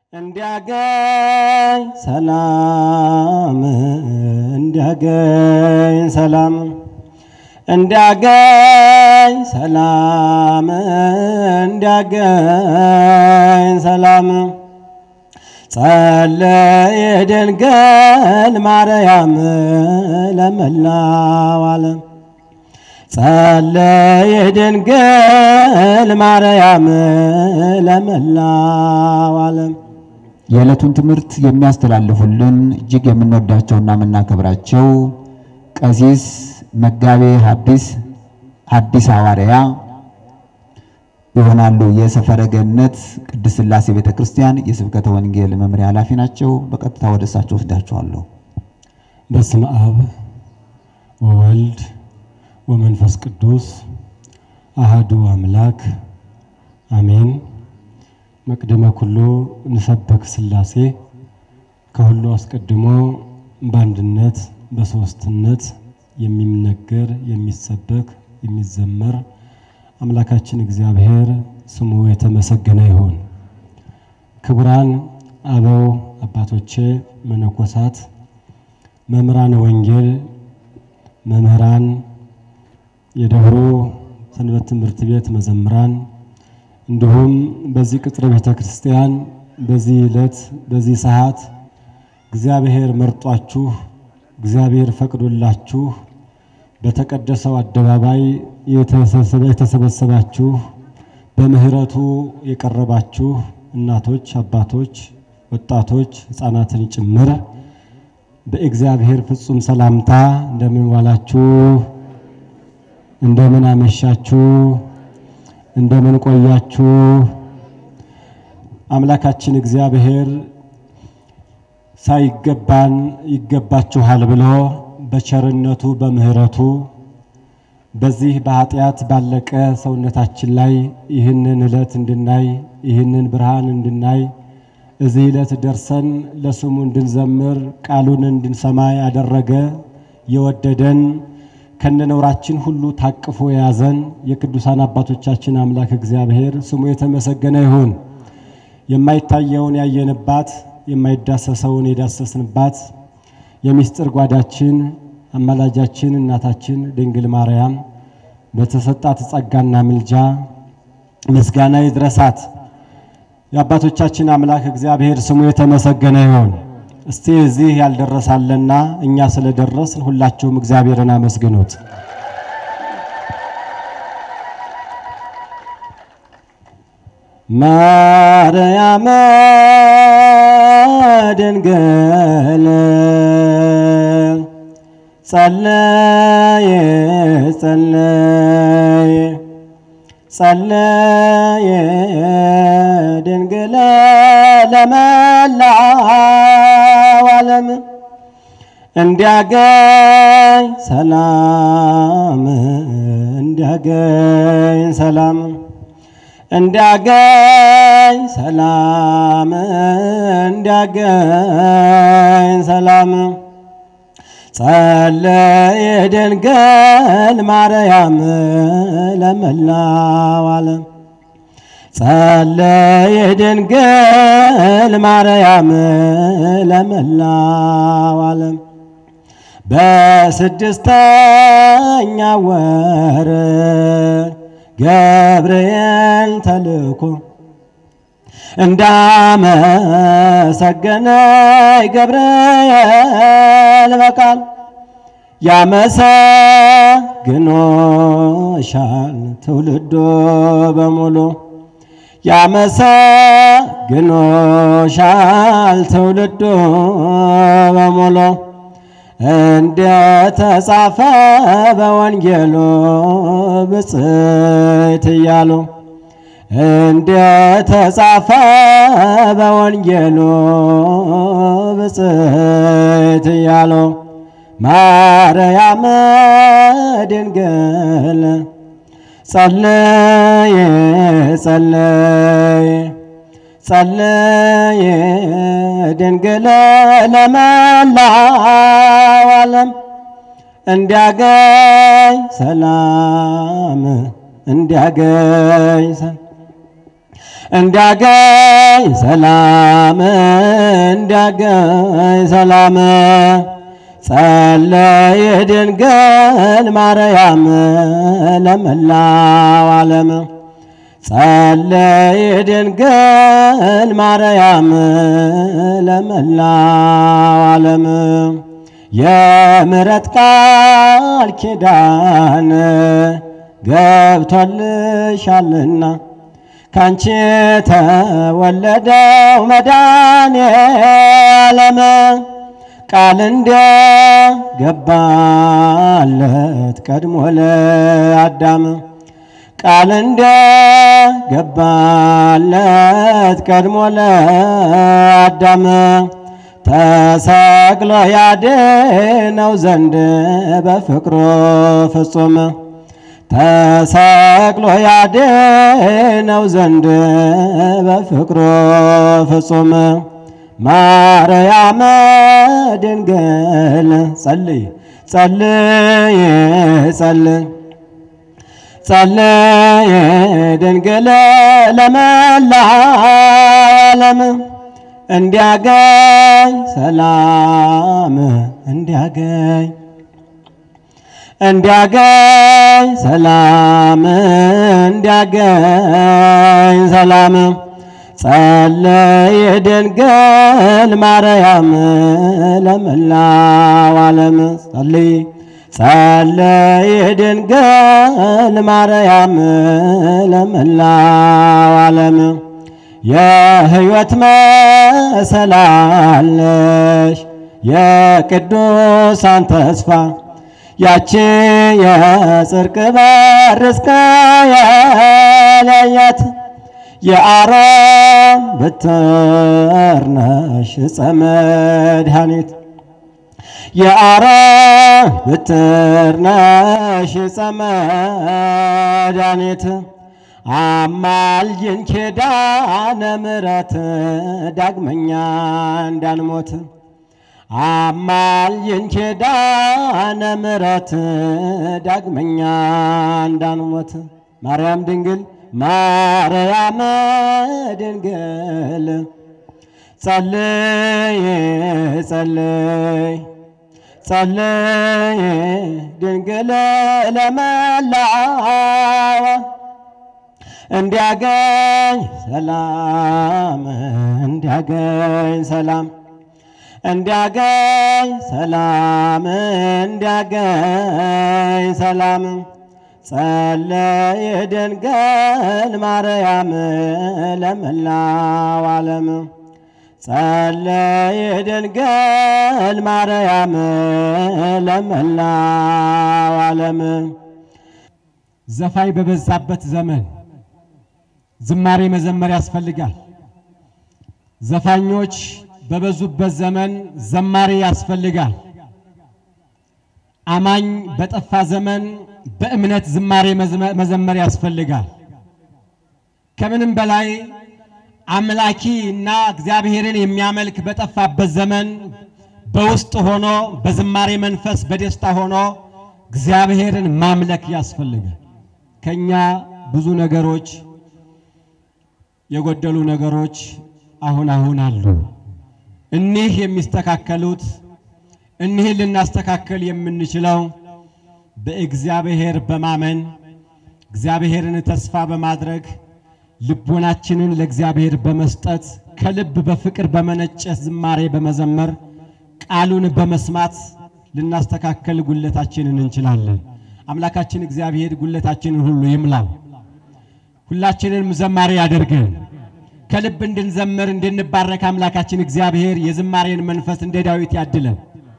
እንዲያገኝ ሰላም እንዲያገኝ ሰላም እንዲያገኝ ሰላም እንዲያገኝ ሰላም ጸለየ ድንግል ማርያም ለመላው ዓለም ጸለየ ድንግል ማርያም ለመላው ዓለም የዕለቱን ትምህርት የሚያስተላልፉልን እጅግ የምንወዳቸውና የምናከብራቸው ቀሲስ መጋቤ ሐዲስ ሐዲስ ሐዋርያ ይሆናሉ። የሰፈረ ገነት ቅድስት ሥላሴ ቤተ ክርስቲያን የስብከተ ወንጌል መምሪያ ኃላፊ ናቸው። በቀጥታ ወደ እሳቸው ወስዳችኋለሁ። በስመ አብ ወወልድ ወመንፈስ ቅዱስ አሃዱ አምላክ አሜን። መቅደመ ኩሉ ንሰበክ ሥላሴ ከሁሉ አስቀድሞ በአንድነት በሦስትነት የሚነገር የሚሰበክ የሚዘመር አምላካችን እግዚአብሔር ስሙ የተመሰገነ ይሁን። ክቡራን አበው አባቶቼ፣ መነኮሳት፣ መምህራን ወንጌል፣ መምህራን፣ የደብሮ ሰንበት ትምህርት ቤት መዘምራን እንዲሁም በዚህ ቅጥረ ቤተ ክርስቲያን በዚህ ዕለት በዚህ ሰዓት እግዚአብሔር መርጧችሁ እግዚአብሔር ፈቅዶላችሁ በተቀደሰው አደባባይ የተሰበሰባችሁ በምሕረቱ የቀረባችሁ እናቶች፣ አባቶች፣ ወጣቶች፣ ሕፃናትን ጭምር በእግዚአብሔር ፍጹም ሰላምታ እንደምን ዋላችሁ? እንደምን አመሻችሁ? እንደምን ቆያችሁ? አምላካችን እግዚአብሔር ሳይገባን ይገባችኋል ብሎ በቸርነቱ በምሕረቱ በዚህ በኃጢአት ባለቀ ሰውነታችን ላይ ይህንን ዕለት እንድናይ ይህንን ብርሃን እንድናይ እዚህ ዕለት ደርሰን ለስሙ እንድንዘምር ቃሉን እንድንሰማ ያደረገ የወደደን ከነነውራችን ሁሉ ታቅፎ የያዘን የቅዱሳን አባቶቻችን አምላክ እግዚአብሔር ስሙ የተመሰገነ ይሁን። የማይታየውን ያየንባት የማይዳሰሰውን የዳሰስንባት የምስጢር ጓዳችን አማላጃችን እናታችን ድንግል ማርያም በተሰጣት ጸጋና ምልጃ ምስጋና ይድረሳት። የአባቶቻችን አምላክ እግዚአብሔር ስሙ የተመሰገነ ይሁን። እስቲ እዚህ ያልደረሳለና እኛ ስለደረስን ሁላችሁም እግዚአብሔርን አመስግኑት። ማርያም ድንግል ጸለየ ጸለየ ጸለየ ድንግል ለመላው ዓለም እንዲያገኝ ሰላም እንዲያገኝ ሰላም እንዲያገኝ ሰላም እንዲያገኝ ሰላም ጸለየ ድንግል ማርያም ለመላው ዓለም ጸለየ ድንግል ማርያም ለመላው ዓለም በስድስተኛ ወር ገብርኤል ተልኮ እንዳመሰገነ ገብርኤል በቃል ያመሰግኖሻል ትውልዶ በሙሉ ያመሰግኖሻል ትውልዶ በሙሉ እንደተጻፈ በወንጌሉ ብፅዕት እያሉ እንደተጻፈ በወንጌሉ ብፅዕት እያሉ ማርያም ድንግል ጸለየ ጸለየ ጸለየ ድንግል ለመላው ዓለም እንዲያገኝ ሰላም እንዲያገኝ እንዲያገኝ ሰላም እንዲያገኝ ሰላም ጸለየ ድንግል ማርያም ለመላው ዓለም ጸለየ ድንግል ማርያም ለመላው ዓለም የምሕረት ቃል ኪዳን ገብቶልሻልና ካንቺ ተወለደው መድኃኔ ዓለም ቃል እንደ ገባለት ቀድሞ ለአዳም ቃል እንደ ገባለት ቀድሞ ለአዳም ተሰቅሎ ያድነው ዘንድ በፍቅሩ ፍጹም ተሰቅሎ ያድነው ዘንድ በፍቅሩ ፍጹም ማርያም ድንግል ጸልይ ጸልይ ጸልይ ጸልይ ድንግል ለመላው ዓለም እንዲያገኝ ሰላም እንዲያገኝ እንዲያገኝ ሰላም እንዲያገኝ ሰላም ጸለየ ድንግል ማርያም ለመላው ዓለም ጸልይ ጸለየ ድንግል ማርያም ለመላው ዓለም የሕይወት መሰላለሽ የቅዱሳን ተስፋ ያቺ የጽርቅ በር እስከ የለያት የአሮን በትር ነሽ ዕፀ መድኃኒት የአሮን በትር ነሽ ዕፀ መድኃኒት አማልጅን ኪዳነ ምሕረት ዳግመኛ እንዳንሞት አማልጅን ኪዳነ ምሕረት ዳግመኛ እንዳንሞት ማርያም ድንግል ማርያም ድንግል ጸልይ ጸልይ ጸልይ ድንግል ለመላው እንዲያገኝ ሰላም እንዲያገኝ ሰላም እንዲያገኝ ሰላም እንዲያገኝ ሰላም ጸለየ ድንግል ማርያም ለመላው ዓለም ጸለየ ድንግል ማርያም ለመላው ዓለም ዘፋኝ በበዛበት ዘመን ዝማሬ መዘመር ያስፈልጋል። ዘፋኞች በበዙበት ዘመን ዘማሬ ያስፈልጋል። አማኝ በጠፋ ዘመን በእምነት ዝማሬ መዘመር ያስፈልጋል። ከምንም በላይ አምላኪ እና እግዚአብሔርን የሚያመልክ በጠፋበት ዘመን በውስጥ ሆኖ በዝማሬ መንፈስ በደስታ ሆኖ እግዚአብሔርን ማምለክ ያስፈልጋል። ከኛ ብዙ ነገሮች የጎደሉ ነገሮች አሁን አሁን አሉ። እኒህ የሚስተካከሉት እኒህን ልናስተካከል የምንችለው በእግዚአብሔር በማመን እግዚአብሔርን ተስፋ በማድረግ ልቦናችንን ለእግዚአብሔር በመስጠት ከልብ በፍቅር በመነጨ ዝማሬ በመዘመር ቃሉን በመስማት ልናስተካከል ጉለታችንን እንችላለን። አምላካችን እግዚአብሔር ጉለታችንን ሁሉ ይምላው። ሁላችንም ዘማሪ ያደርገን። ከልብ እንድንዘምር እንድንባረክ አምላካችን እግዚአብሔር የዝማሬን መንፈስ እንደ ዳዊት ያድለን።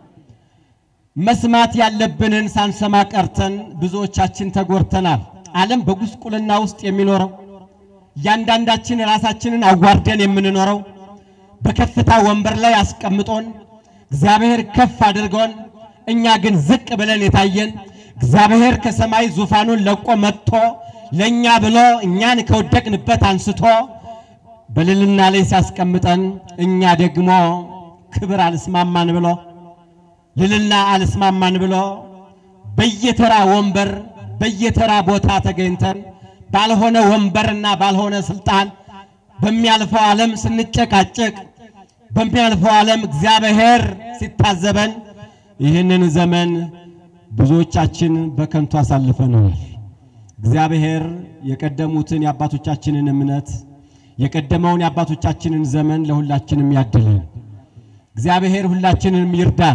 መስማት ያለብንን ሳንሰማ ቀርተን ብዙዎቻችን ተጎድተናል። ዓለም በጉስቁልና ውስጥ የሚኖረው እያንዳንዳችን ራሳችንን አዋርደን የምንኖረው በከፍታ ወንበር ላይ አስቀምጦን እግዚአብሔር ከፍ አድርጎን እኛ ግን ዝቅ ብለን የታየን እግዚአብሔር ከሰማይ ዙፋኑን ለቆ መጥቶ ለእኛ ብሎ እኛን ከወደቅንበት አንስቶ በልልና ላይ ሲያስቀምጠን እኛ ደግሞ ክብር አልስማማን ብሎ ልልና አልስማማን ብሎ በየተራ ወንበር በየተራ ቦታ ተገኝተን ባልሆነ ወንበርና ባልሆነ ስልጣን በሚያልፈው ዓለም ስንጨቃጨቅ፣ በሚያልፈው ዓለም እግዚአብሔር ሲታዘበን፣ ይህንን ዘመን ብዙዎቻችን በከንቱ አሳልፈነዋል። እግዚአብሔር የቀደሙትን የአባቶቻችንን እምነት የቀደመውን የአባቶቻችንን ዘመን ለሁላችንም ያድለን። እግዚአብሔር ሁላችንንም ይርዳን።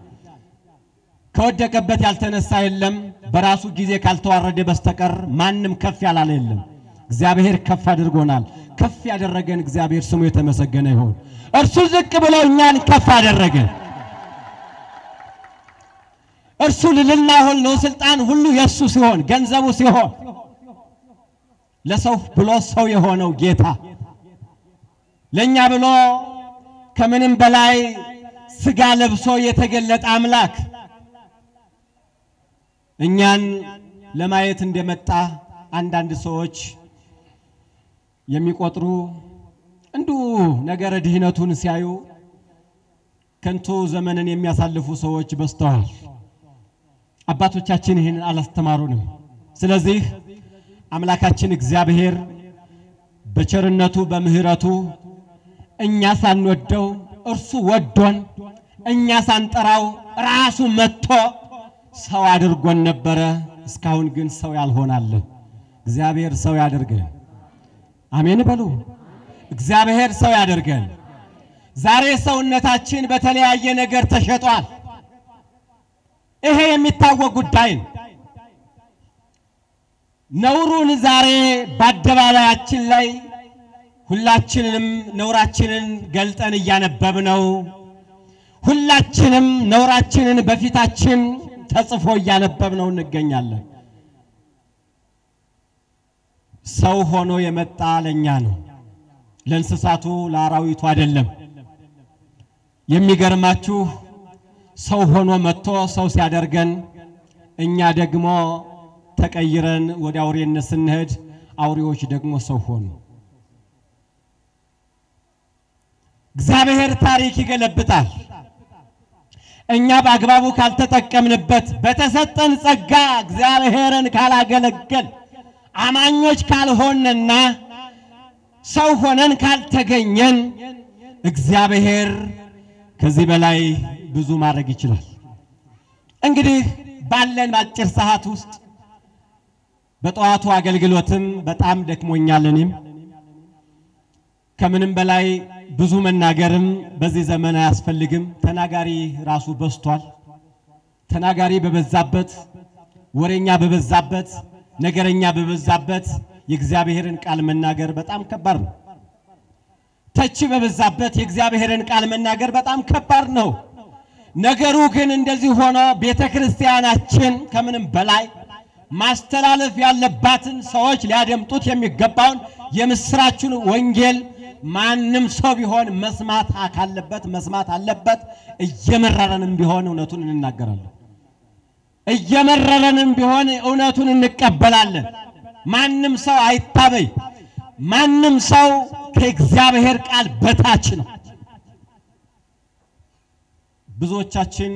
ከወደቀበት ያልተነሳ የለም። በራሱ ጊዜ ካልተዋረደ በስተቀር ማንም ከፍ ያላለ የለም። እግዚአብሔር ከፍ አድርጎናል። ከፍ ያደረገን እግዚአብሔር ስሙ የተመሰገነ ይሁን። እርሱ ዝቅ ብሎ እኛን ከፍ አደረገ። እርሱ ልልና ሁሉ ስልጣን ሁሉ የእሱ ሲሆን ገንዘቡ ሲሆን ለሰው ብሎ ሰው የሆነው ጌታ ለእኛ ብሎ ከምንም በላይ ስጋ ለብሶ የተገለጠ አምላክ እኛን ለማየት እንደመጣ አንዳንድ ሰዎች የሚቆጥሩ እንዲሁ ነገረ ድህነቱን ሲያዩ ከንቱ ዘመንን የሚያሳልፉ ሰዎች በዝተዋል። አባቶቻችን ይህንን አላስተማሩንም። ስለዚህ አምላካችን እግዚአብሔር በቸርነቱ በምሕረቱ እኛ ሳንወደው እርሱ ወዶን እኛ ሳንጠራው ራሱ መጥቶ ሰው አድርጎን ነበረ። እስካሁን ግን ሰው ያልሆናለን። እግዚአብሔር ሰው ያደርገን። አሜን በሉ። እግዚአብሔር ሰው ያደርገን። ዛሬ ሰውነታችን በተለያየ ነገር ተሸጧል። ይሄ የሚታወቅ ጉዳይ ነው። ነውሩን ዛሬ በአደባባያችን ላይ ሁላችንም ነውራችንን ገልጠን እያነበብነው ሁላችንም ነውራችንን በፊታችን ተጽፎ እያነበብነው እንገኛለን። ሰው ሆኖ የመጣ ለእኛ ነው፣ ለእንስሳቱ ለአራዊቱ አይደለም። የሚገርማችሁ ሰው ሆኖ መጥቶ ሰው ሲያደርገን እኛ ደግሞ ተቀይረን ወደ አውሬነት ስንሄድ አውሬዎች ደግሞ ሰው ሆኑ። እግዚአብሔር ታሪክ ይገለብጣል። እኛ በአግባቡ ካልተጠቀምንበት፣ በተሰጠን ጸጋ እግዚአብሔርን ካላገለገል፣ አማኞች ካልሆንና ሰው ሆነን ካልተገኘን እግዚአብሔር ከዚህ በላይ ብዙ ማድረግ ይችላል። እንግዲህ ባለን አጭር ሰዓት ውስጥ በጠዋቱ አገልግሎትም በጣም ደክሞኛል። እኔም ከምንም በላይ ብዙ መናገርም በዚህ ዘመን አያስፈልግም። ተናጋሪ ራሱ በዝቷል። ተናጋሪ በበዛበት፣ ወሬኛ በበዛበት፣ ነገረኛ በበዛበት የእግዚአብሔርን ቃል መናገር በጣም ከባድ ነው። ተቺ በበዛበት የእግዚአብሔርን ቃል መናገር በጣም ከባድ ነው። ነገሩ ግን እንደዚህ ሆኖ ቤተ ክርስቲያናችን ከምንም በላይ ማስተላለፍ ያለባትን ሰዎች ሊያደምጡት የሚገባውን የምስራቹን ወንጌል ማንም ሰው ቢሆን መስማት ካለበት መስማት አለበት። እየመረረንም ቢሆን እውነቱን እንናገራለን። እየመረረንም ቢሆን እውነቱን እንቀበላለን። ማንም ሰው አይታበይ። ማንም ሰው ከእግዚአብሔር ቃል በታች ነው። ብዙዎቻችን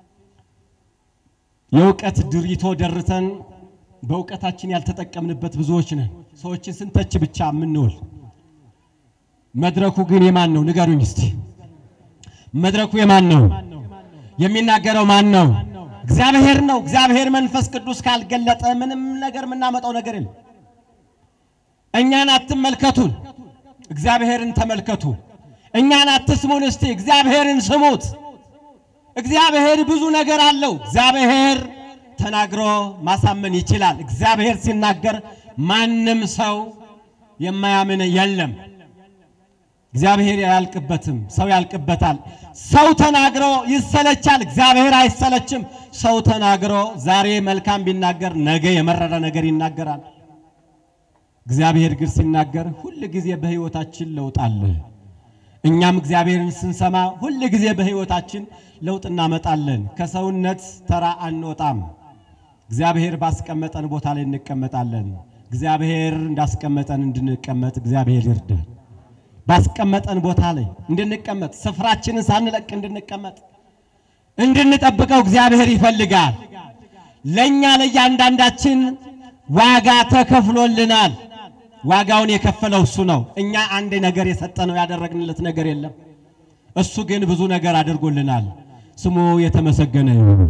የእውቀት ድሪቶ ደርተን በእውቀታችን ያልተጠቀምንበት ብዙዎች ነን። ሰዎችን ስንተች ብቻ የምንውል መድረኩ ግን የማን ነው? ንገሩኝ እስቲ። መድረኩ የማን ነው? የሚናገረው ማን ነው? እግዚአብሔር ነው። እግዚአብሔር መንፈስ ቅዱስ ካልገለጠ ምንም ነገር የምናመጣው ነገር የለም። እኛን አትመልከቱን፣ እግዚአብሔርን ተመልከቱ። እኛን አትስሙን፣ እስቲ እግዚአብሔርን ስሙት። እግዚአብሔር ብዙ ነገር አለው። እግዚአብሔር ተናግሮ ማሳመን ይችላል። እግዚአብሔር ሲናገር ማንም ሰው የማያምን የለም። እግዚአብሔር አያልቅበትም፣ ሰው ያልቅበታል። ሰው ተናግሮ ይሰለቻል፣ እግዚአብሔር አይሰለችም። ሰው ተናግሮ ዛሬ መልካም ቢናገር ነገ የመረረ ነገር ይናገራል። እግዚአብሔር ግን ሲናገር ሁል ጊዜ በሕይወታችን ለውጥ አለ። እኛም እግዚአብሔርን ስንሰማ ሁል ጊዜ በሕይወታችን ለውጥ እናመጣለን። ከሰውነት ተራ አንወጣም። እግዚአብሔር ባስቀመጠን ቦታ ላይ እንቀመጣለን። እግዚአብሔር እንዳስቀመጠን እንድንቀመጥ እግዚአብሔር ይርዳል። ባስቀመጠን ቦታ ላይ እንድንቀመጥ ስፍራችንን ሳንለቅ እንድንቀመጥ እንድንጠብቀው እግዚአብሔር ይፈልጋል። ለእኛ ለእያንዳንዳችን ዋጋ ተከፍሎልናል። ዋጋውን የከፈለው እሱ ነው። እኛ አንድ ነገር የሰጠነው ያደረግንለት ነገር የለም። እሱ ግን ብዙ ነገር አድርጎልናል። ስሙ የተመሰገነ ይሁን።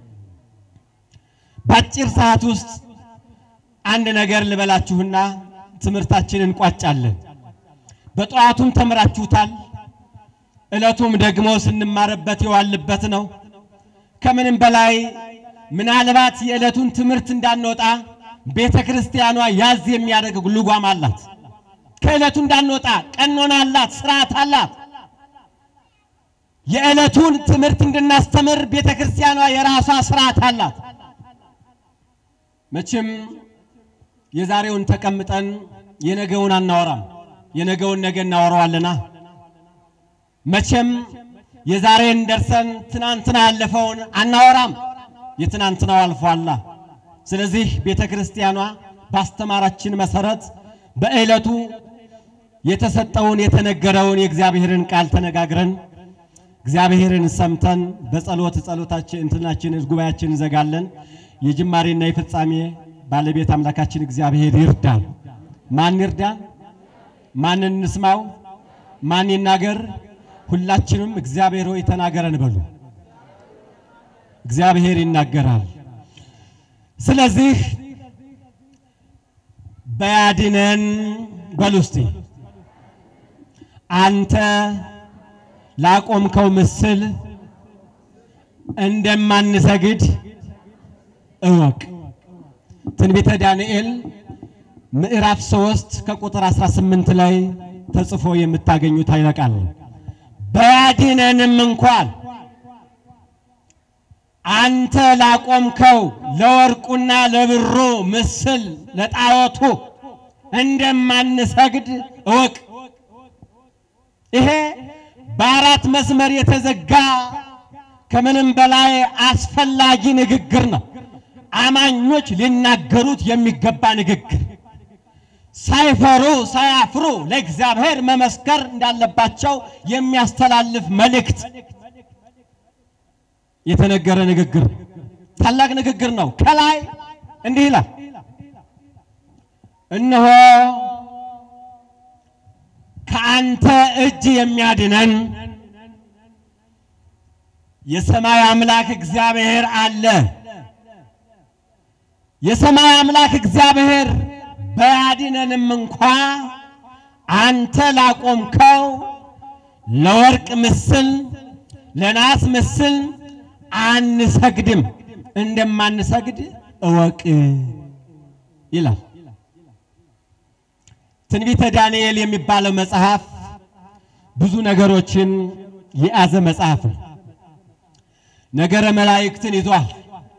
በአጭር ሰዓት ውስጥ አንድ ነገር ልበላችሁና ትምህርታችንን እንቋጫለን። በጠዋቱም ተምራችሁታል። ዕለቱም ደግሞ ስንማርበት የዋልበት ነው። ከምንም በላይ ምናልባት የዕለቱን ትምህርት እንዳንወጣ ቤተ ክርስቲያኗ ያዝ የሚያደርግ ልጓም አላት። ከዕለቱ እንዳንወጣ ቀኖና አላት፣ ስርዓት አላት። የዕለቱን ትምህርት እንድናስተምር ቤተ ክርስቲያኗ የራሷ ስርዓት አላት። መቼም የዛሬውን ተቀምጠን የነገውን አናወራም። የነገውን ነገ እናወራዋለና መቼም የዛሬን ደርሰን ትናንትና ያለፈውን አናወራም። የትናንትናው አልፏላ። ስለዚህ ቤተ ክርስቲያኗ ባስተማራችን መሰረት በዕለቱ የተሰጠውን የተነገረውን የእግዚአብሔርን ቃል ተነጋግረን እግዚአብሔርን ሰምተን በጸሎት ጸሎታችን እንትናችን ጉባኤያችን እንዘጋለን። የጅማሬና የፍጻሜ ባለቤት አምላካችን እግዚአብሔር ይርዳል። ማን ይርዳል? ማን እንስማው? ማን ይናገር? ሁላችንም እግዚአብሔር ሆይ ተናገረን በሉ። እግዚአብሔር ይናገራል። ስለዚህ በያድነን በሉ እስቲ አንተ ላቆምከው ምስል እንደማንሰግድ እወቅ። ትንቢተ ዳንኤል ምዕራፍ 3 ከቁጥር 18 ላይ ተጽፎ የምታገኙት ኃይለ ቃል ነው። በያድነንም እንኳን አንተ ላቆምከው ለወርቁና ለብሩ ምስል ለጣዖቱ እንደማንሰግድ እወቅ። ይሄ በአራት መስመር የተዘጋ ከምንም በላይ አስፈላጊ ንግግር ነው። አማኞች ሊናገሩት የሚገባ ንግግር፣ ሳይፈሩ ሳያፍሩ ለእግዚአብሔር መመስከር እንዳለባቸው የሚያስተላልፍ መልእክት የተነገረ ንግግር፣ ታላቅ ንግግር ነው። ከላይ እንዲህ ይላል፣ እነሆ ከአንተ እጅ የሚያድነን የሰማይ አምላክ እግዚአብሔር አለ። የሰማይ አምላክ እግዚአብሔር በያድነንም እንኳ አንተ ላቆምከው ለወርቅ ምስል ለናስ ምስል አንሰግድም፣ እንደማንሰግድ እወቅ ይላል። ትንቢተ ዳንኤል የሚባለው መጽሐፍ ብዙ ነገሮችን የያዘ መጽሐፍ ነው። ነገረ መላእክትን ይዟል።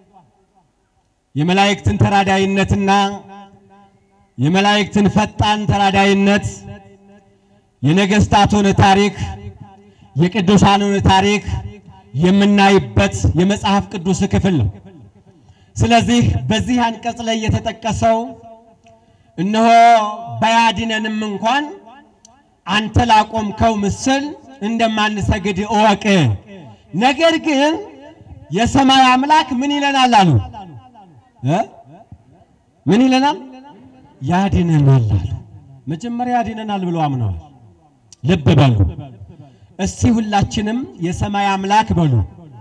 የመላእክትን ተራዳይነትና የመላእክትን ፈጣን ተራዳይነት፣ የነገስታቱን ታሪክ፣ የቅዱሳኑን ታሪክ የምናይበት የመጽሐፍ ቅዱስ ክፍል ነው። ስለዚህ በዚህ አንቀጽ ላይ የተጠቀሰው እነሆ በያድነንም እንኳን አንተ ላቆምከው ምስል እንደማንሰግድ እወቅ። ነገር ግን የሰማይ አምላክ ምን ይለናል አሉ እ ምን ይለናል? ያድነናል አሉ። መጀመሪያ ያድነናል ብለው አምነዋል። ልብ በሉ እስቲ ሁላችንም የሰማይ አምላክ በሉ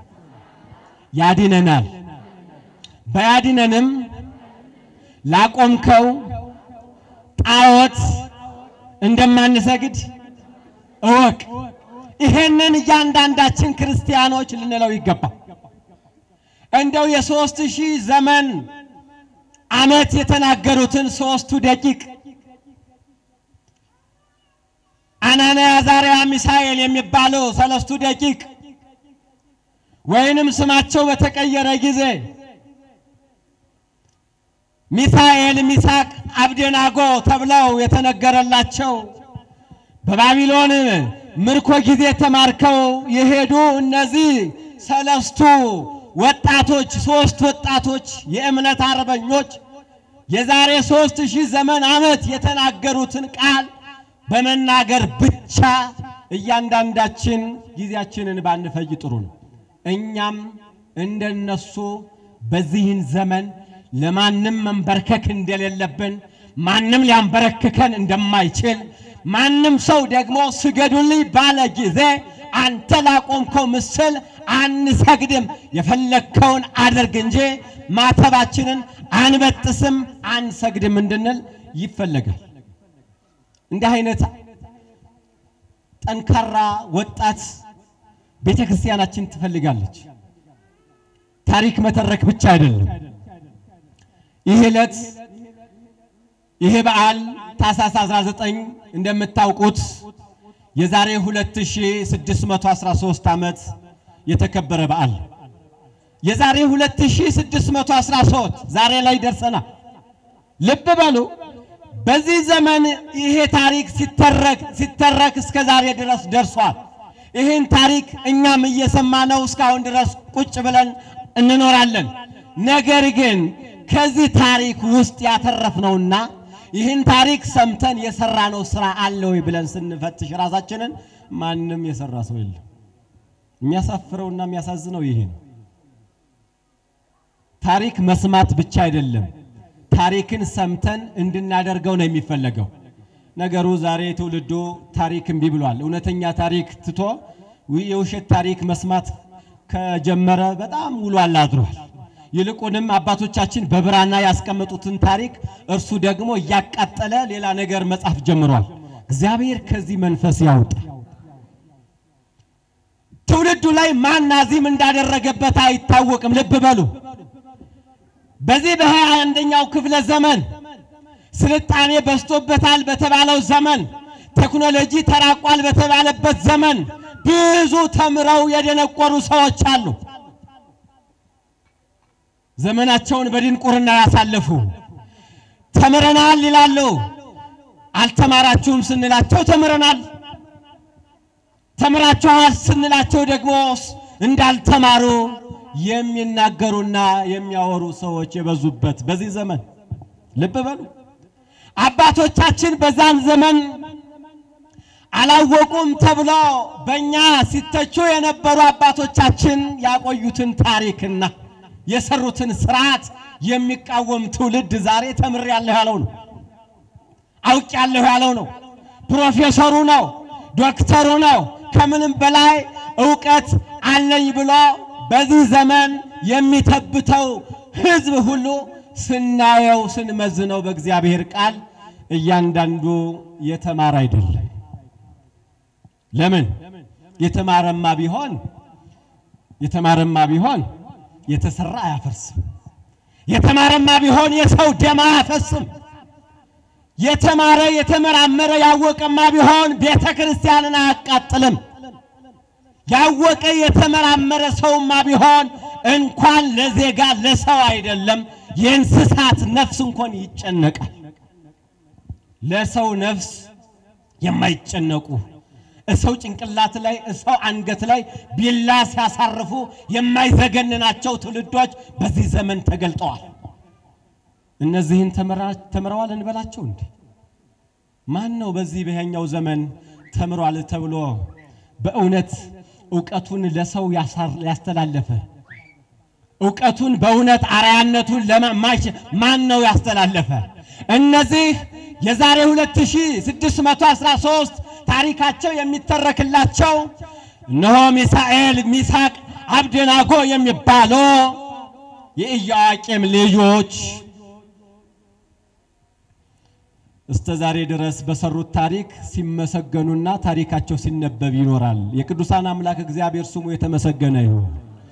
ያድነናል። በያድነንም ላቆምከው ጣዖት እንደማንሰግድ እወቅ። ይሄንን እያንዳንዳችን ክርስቲያኖች ልንለው ይገባል። እንደው የሦስት ሺህ ዘመን ዓመት የተናገሩትን ሦስቱ ደቂቅ አናንያ፣ አዛርያ፣ ሚሳኤል የሚባለው ሰለስቱ ደቂቅ ወይንም ስማቸው በተቀየረ ጊዜ ሚሳኤል፣ ሚሳቅ፣ አብደናጎ ተብለው የተነገረላቸው በባቢሎን ምርኮ ጊዜ ተማርከው የሄዱ እነዚህ ሰለስቱ ወጣቶች ሶስት ወጣቶች የእምነት አርበኞች የዛሬ ሦስት ሺህ ዘመን ዓመት የተናገሩትን ቃል በመናገር ብቻ እያንዳንዳችን ጊዜያችንን ባንፈጅ ጥሩ ነው። እኛም እንደነሱ በዚህን ዘመን ለማንም መንበርከክ እንደሌለብን ማንም ሊያንበረክከን እንደማይችል ማንም ሰው ደግሞ ስገዱልኝ ባለ ጊዜ አንተ ላቆምከው ምስል አንሰግድም፣ የፈለግከውን አድርግ እንጂ ማተባችንን አንበጥስም፣ አንሰግድም እንድንል ይፈለጋል። እንዲህ አይነት ጠንካራ ወጣት ቤተ ክርስቲያናችን ትፈልጋለች። ታሪክ መተረክ ብቻ አይደለም። ይህ ዕለት ይህ በዓል ታኅሳስ 19 እንደምታውቁት የዛሬ 2613 ዓመት የተከበረ በዓል የዛሬ 2613 ዛሬ ላይ ደርሰናል። ልብ በሉ። በዚህ ዘመን ይሄ ታሪክ ሲተረክ ሲተረክ እስከ ዛሬ ድረስ ደርሷል። ይህን ታሪክ እኛም እየሰማነው እስካሁን ድረስ ቁጭ ብለን እንኖራለን። ነገር ግን ከዚህ ታሪክ ውስጥ ያተረፍነውና ይህን ታሪክ ሰምተን የሰራነው ስራ አለ ወይ ብለን ስንፈትሽ ራሳችንን ማንም የሰራ ሰው የለም። የሚያሳፍረውና የሚያሳዝነው ይሄ ነው። ታሪክ መስማት ብቻ አይደለም፣ ታሪክን ሰምተን እንድናደርገው ነው የሚፈለገው። ነገሩ ዛሬ ትውልዱ ታሪክ እምቢ ብሏል። እውነተኛ ታሪክ ትቶ የውሸት ታሪክ መስማት ከጀመረ በጣም ውሏል አድሯል። ይልቁንም አባቶቻችን በብራና ያስቀመጡትን ታሪክ እርሱ ደግሞ እያቃጠለ ሌላ ነገር መጻፍ ጀምሯል። እግዚአብሔር ከዚህ መንፈስ ያውጣ። ትውልዱ ላይ ማን ናዚም እንዳደረገበት አይታወቅም። ልብ በሉ። በዚህ በሃያ አንደኛው ክፍለ ዘመን ስልጣኔ በዝቶበታል በተባለው ዘመን ቴክኖሎጂ ተራቋል በተባለበት ዘመን ብዙ ተምረው የደነቆሩ ሰዎች አሉ። ዘመናቸውን በድንቁርና ያሳለፉ ተምረናል ይላሉ። አልተማራችሁም ስንላቸው ተምረናል፣ ተምራችኋል ስንላቸው ደግሞ እንዳልተማሩ የሚናገሩና የሚያወሩ ሰዎች የበዙበት በዚህ ዘመን ልብ በሉ። አባቶቻችን በዛን ዘመን አላወቁም ተብሎ በእኛ ሲተቹ የነበሩ አባቶቻችን ያቆዩትን ታሪክና የሰሩትን ስርዓት የሚቃወም ትውልድ ዛሬ ተምሬያለሁ ያለው ነው። አውቄያለሁ ያለው ነው። ፕሮፌሰሩ ነው፣ ዶክተሩ ነው፣ ከምንም በላይ እውቀት አለኝ ብሎ በዚህ ዘመን የሚተብተው ሕዝብ ሁሉ ስናየው ስንመዝነው በእግዚአብሔር ቃል እያንዳንዱ የተማረ አይደለም። ለምን? የተማረማ ቢሆን የተማረማ ቢሆን የተሰራ አያፈርስም። የተማረማ ቢሆን የሰው ደም አያፈስም። የተማረ የተመራመረ ያወቀማ ቢሆን ቤተ ክርስቲያንን አያቃጥልም። ያወቀ የተመራመረ ሰውማ ቢሆን እንኳን ለዜጋ ለሰው አይደለም የእንስሳት ነፍስ እንኳን ይጨነቃል። ለሰው ነፍስ የማይጨነቁ እሰው ጭንቅላት ላይ እሰው አንገት ላይ ቢላ ሲያሳርፉ የማይዘገንናቸው ትውልዶች በዚህ ዘመን ተገልጠዋል። እነዚህን ተምረዋል እንበላቸው እንዴ? ማን ነው በዚህ በያኛው ዘመን ተምሯል ተብሎ በእውነት እውቀቱን ለሰው ያስተላለፈ? እውቀቱን በእውነት አርያነቱን ለማሽ ማን ነው ያስተላለፈ? እነዚህ የዛሬ 2613 ታሪካቸው የሚተረክላቸው እነሆ ሚሳኤል፣ ሚሳቅ፣ አብደናጎ የሚባሉ የኢዮአቄም ልጆች እስከ ዛሬ ድረስ በሰሩት ታሪክ ሲመሰገኑና ታሪካቸው ሲነበብ ይኖራል። የቅዱሳን አምላክ እግዚአብሔር ስሙ የተመሰገነ ይሁን።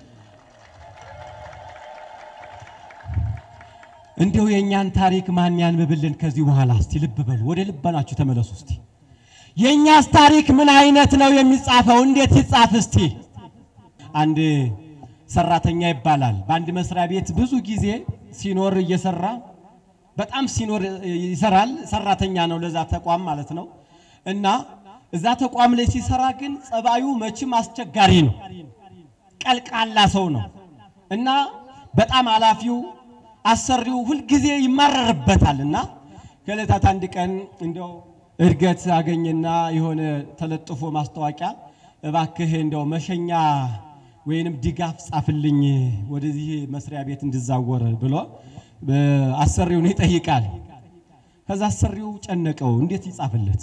እንዲሁ የእኛን ታሪክ ማን ያንብብልን ከዚህ በኋላ? እስቲ ልብ በሉ፣ ወደ ልባናችሁ ተመለሱ። እስቲ የእኛስ ታሪክ ምን አይነት ነው የሚጻፈው? እንዴት ይጻፍ? እስቲ አንድ ሰራተኛ ይባላል። በአንድ መስሪያ ቤት ብዙ ጊዜ ሲኖር እየሰራ በጣም ሲኖር ይሰራል። ሰራተኛ ነው ለዛ ተቋም ማለት ነው። እና እዛ ተቋም ላይ ሲሰራ ግን ጸባዩ መቼም አስቸጋሪ ነው። ቀልቃላ ሰው ነው እና በጣም ኃላፊው አሰሪው ሁልጊዜ ይማረርበታል። እና ከዕለታት አንድ ቀን እንደው እድገት አገኘና የሆነ ተለጥፎ ማስታወቂያ እባክህ እንደው መሸኛ ወይንም ድጋፍ ጻፍልኝ ወደዚህ መስሪያ ቤት እንድዛወር ብሎ አሰሪውን ይጠይቃል። ከዛ አሰሪው ጨነቀው። እንዴት ይጻፍለት?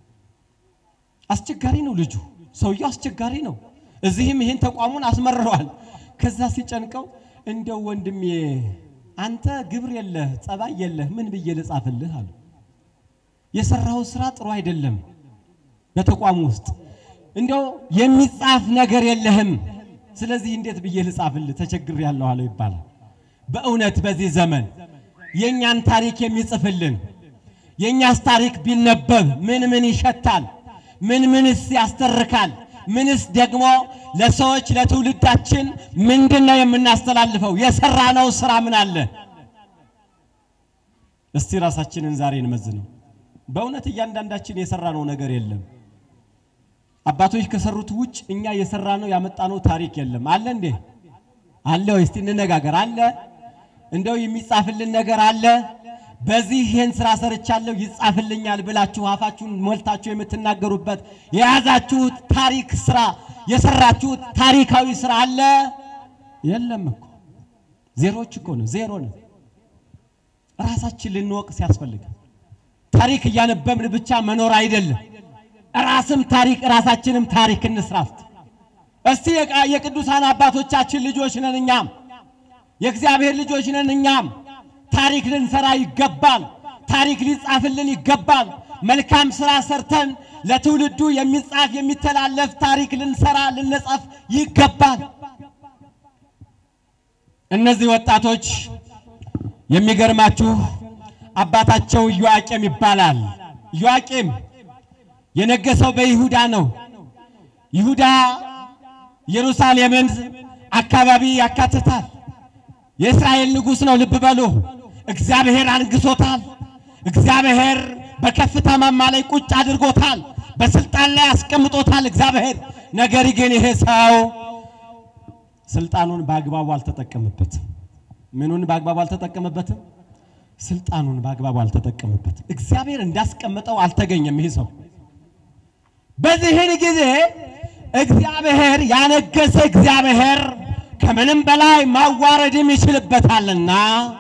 አስቸጋሪ ነው ልጁ፣ ሰውየው አስቸጋሪ ነው። እዚህም ይሄን ተቋሙን አስመርረዋል። ከዛ ሲጨንቀው እንደው ወንድሜ አንተ ግብር የለህ ጸባይ የለህ ምን ብዬ ልጻፍልህ አለ። የሰራው ስራ ጥሩ አይደለም። በተቋሙ ውስጥ እንደው የሚጻፍ ነገር የለህም። ስለዚህ እንዴት ብዬ ልጻፍልህ ተቸግሬያለሁ አለው ይባላል። በእውነት በዚህ ዘመን የእኛን ታሪክ የሚጽፍልን የእኛስ ታሪክ ቢነበብ ምን ምን ይሸታል? ምን ምንስ ያስተርካል? ምንስ ደግሞ ለሰዎች ለትውልዳችን ምንድን ነው የምናስተላልፈው? የሰራነው ስራ ምን አለ? እስቲ ራሳችንን ዛሬ እንመዝነው። በእውነት እያንዳንዳችን የሰራነው ነገር የለም። አባቶች ከሰሩት ውጭ እኛ የሰራነው ያመጣነው ታሪክ የለም። አለ እንዴ? አለ ወይ? እስቲ እንነጋገር። አለ እንደው የሚጻፍልን ነገር አለ? በዚህ ይህን ስራ ሰርቻለሁ ይጻፍልኛል ብላችሁ አፋችሁን ሞልታችሁ የምትናገሩበት የያዛችሁት ታሪክ ስራ የሰራችሁት ታሪካዊ ስራ አለ? የለም እኮ ዜሮች እኮ ነው፣ ዜሮ ነው። ራሳችን ልንወቅ ሲያስፈልግ ታሪክ እያነበብን ብቻ መኖር አይደለም። ራስም ታሪክ ራሳችንም ታሪክ እንስራፍት። እስቲ የቅዱሳን አባቶቻችን ልጆች ነን እኛም የእግዚአብሔር ልጆች ነን እኛም ታሪክ ልንሰራ ይገባል። ታሪክ ሊጻፍልን ይገባል። መልካም ስራ ሰርተን ለትውልዱ የሚጻፍ የሚተላለፍ ታሪክ ልንሰራ ልንጽፍ ይገባል። እነዚህ ወጣቶች የሚገርማችሁ አባታቸው ኢዮአቄም ይባላል። ኢዮአቄም የነገሰው በይሁዳ ነው። ይሁዳ ኢየሩሳሌምን አካባቢ ያካትታል። የእስራኤል ንጉሥ ነው። ልብ በሉ። እግዚአብሔር አንግሶታል። እግዚአብሔር በከፍታ ማማ ላይ ቁጭ አድርጎታል። በስልጣን ላይ አስቀምጦታል እግዚአብሔር። ነገር ግን ይሄ ሰው ስልጣኑን በአግባቡ አልተጠቀመበትም። ምኑን በአግባቡ አልተጠቀመበትም? ስልጣኑን በአግባቡ አልተጠቀመበትም። እግዚአብሔር እንዳስቀምጠው አልተገኘም ይህ ሰው። በዚህን ጊዜ እግዚአብሔር ያነገሰ እግዚአብሔር ከምንም በላይ ማዋረድም ይችልበታልና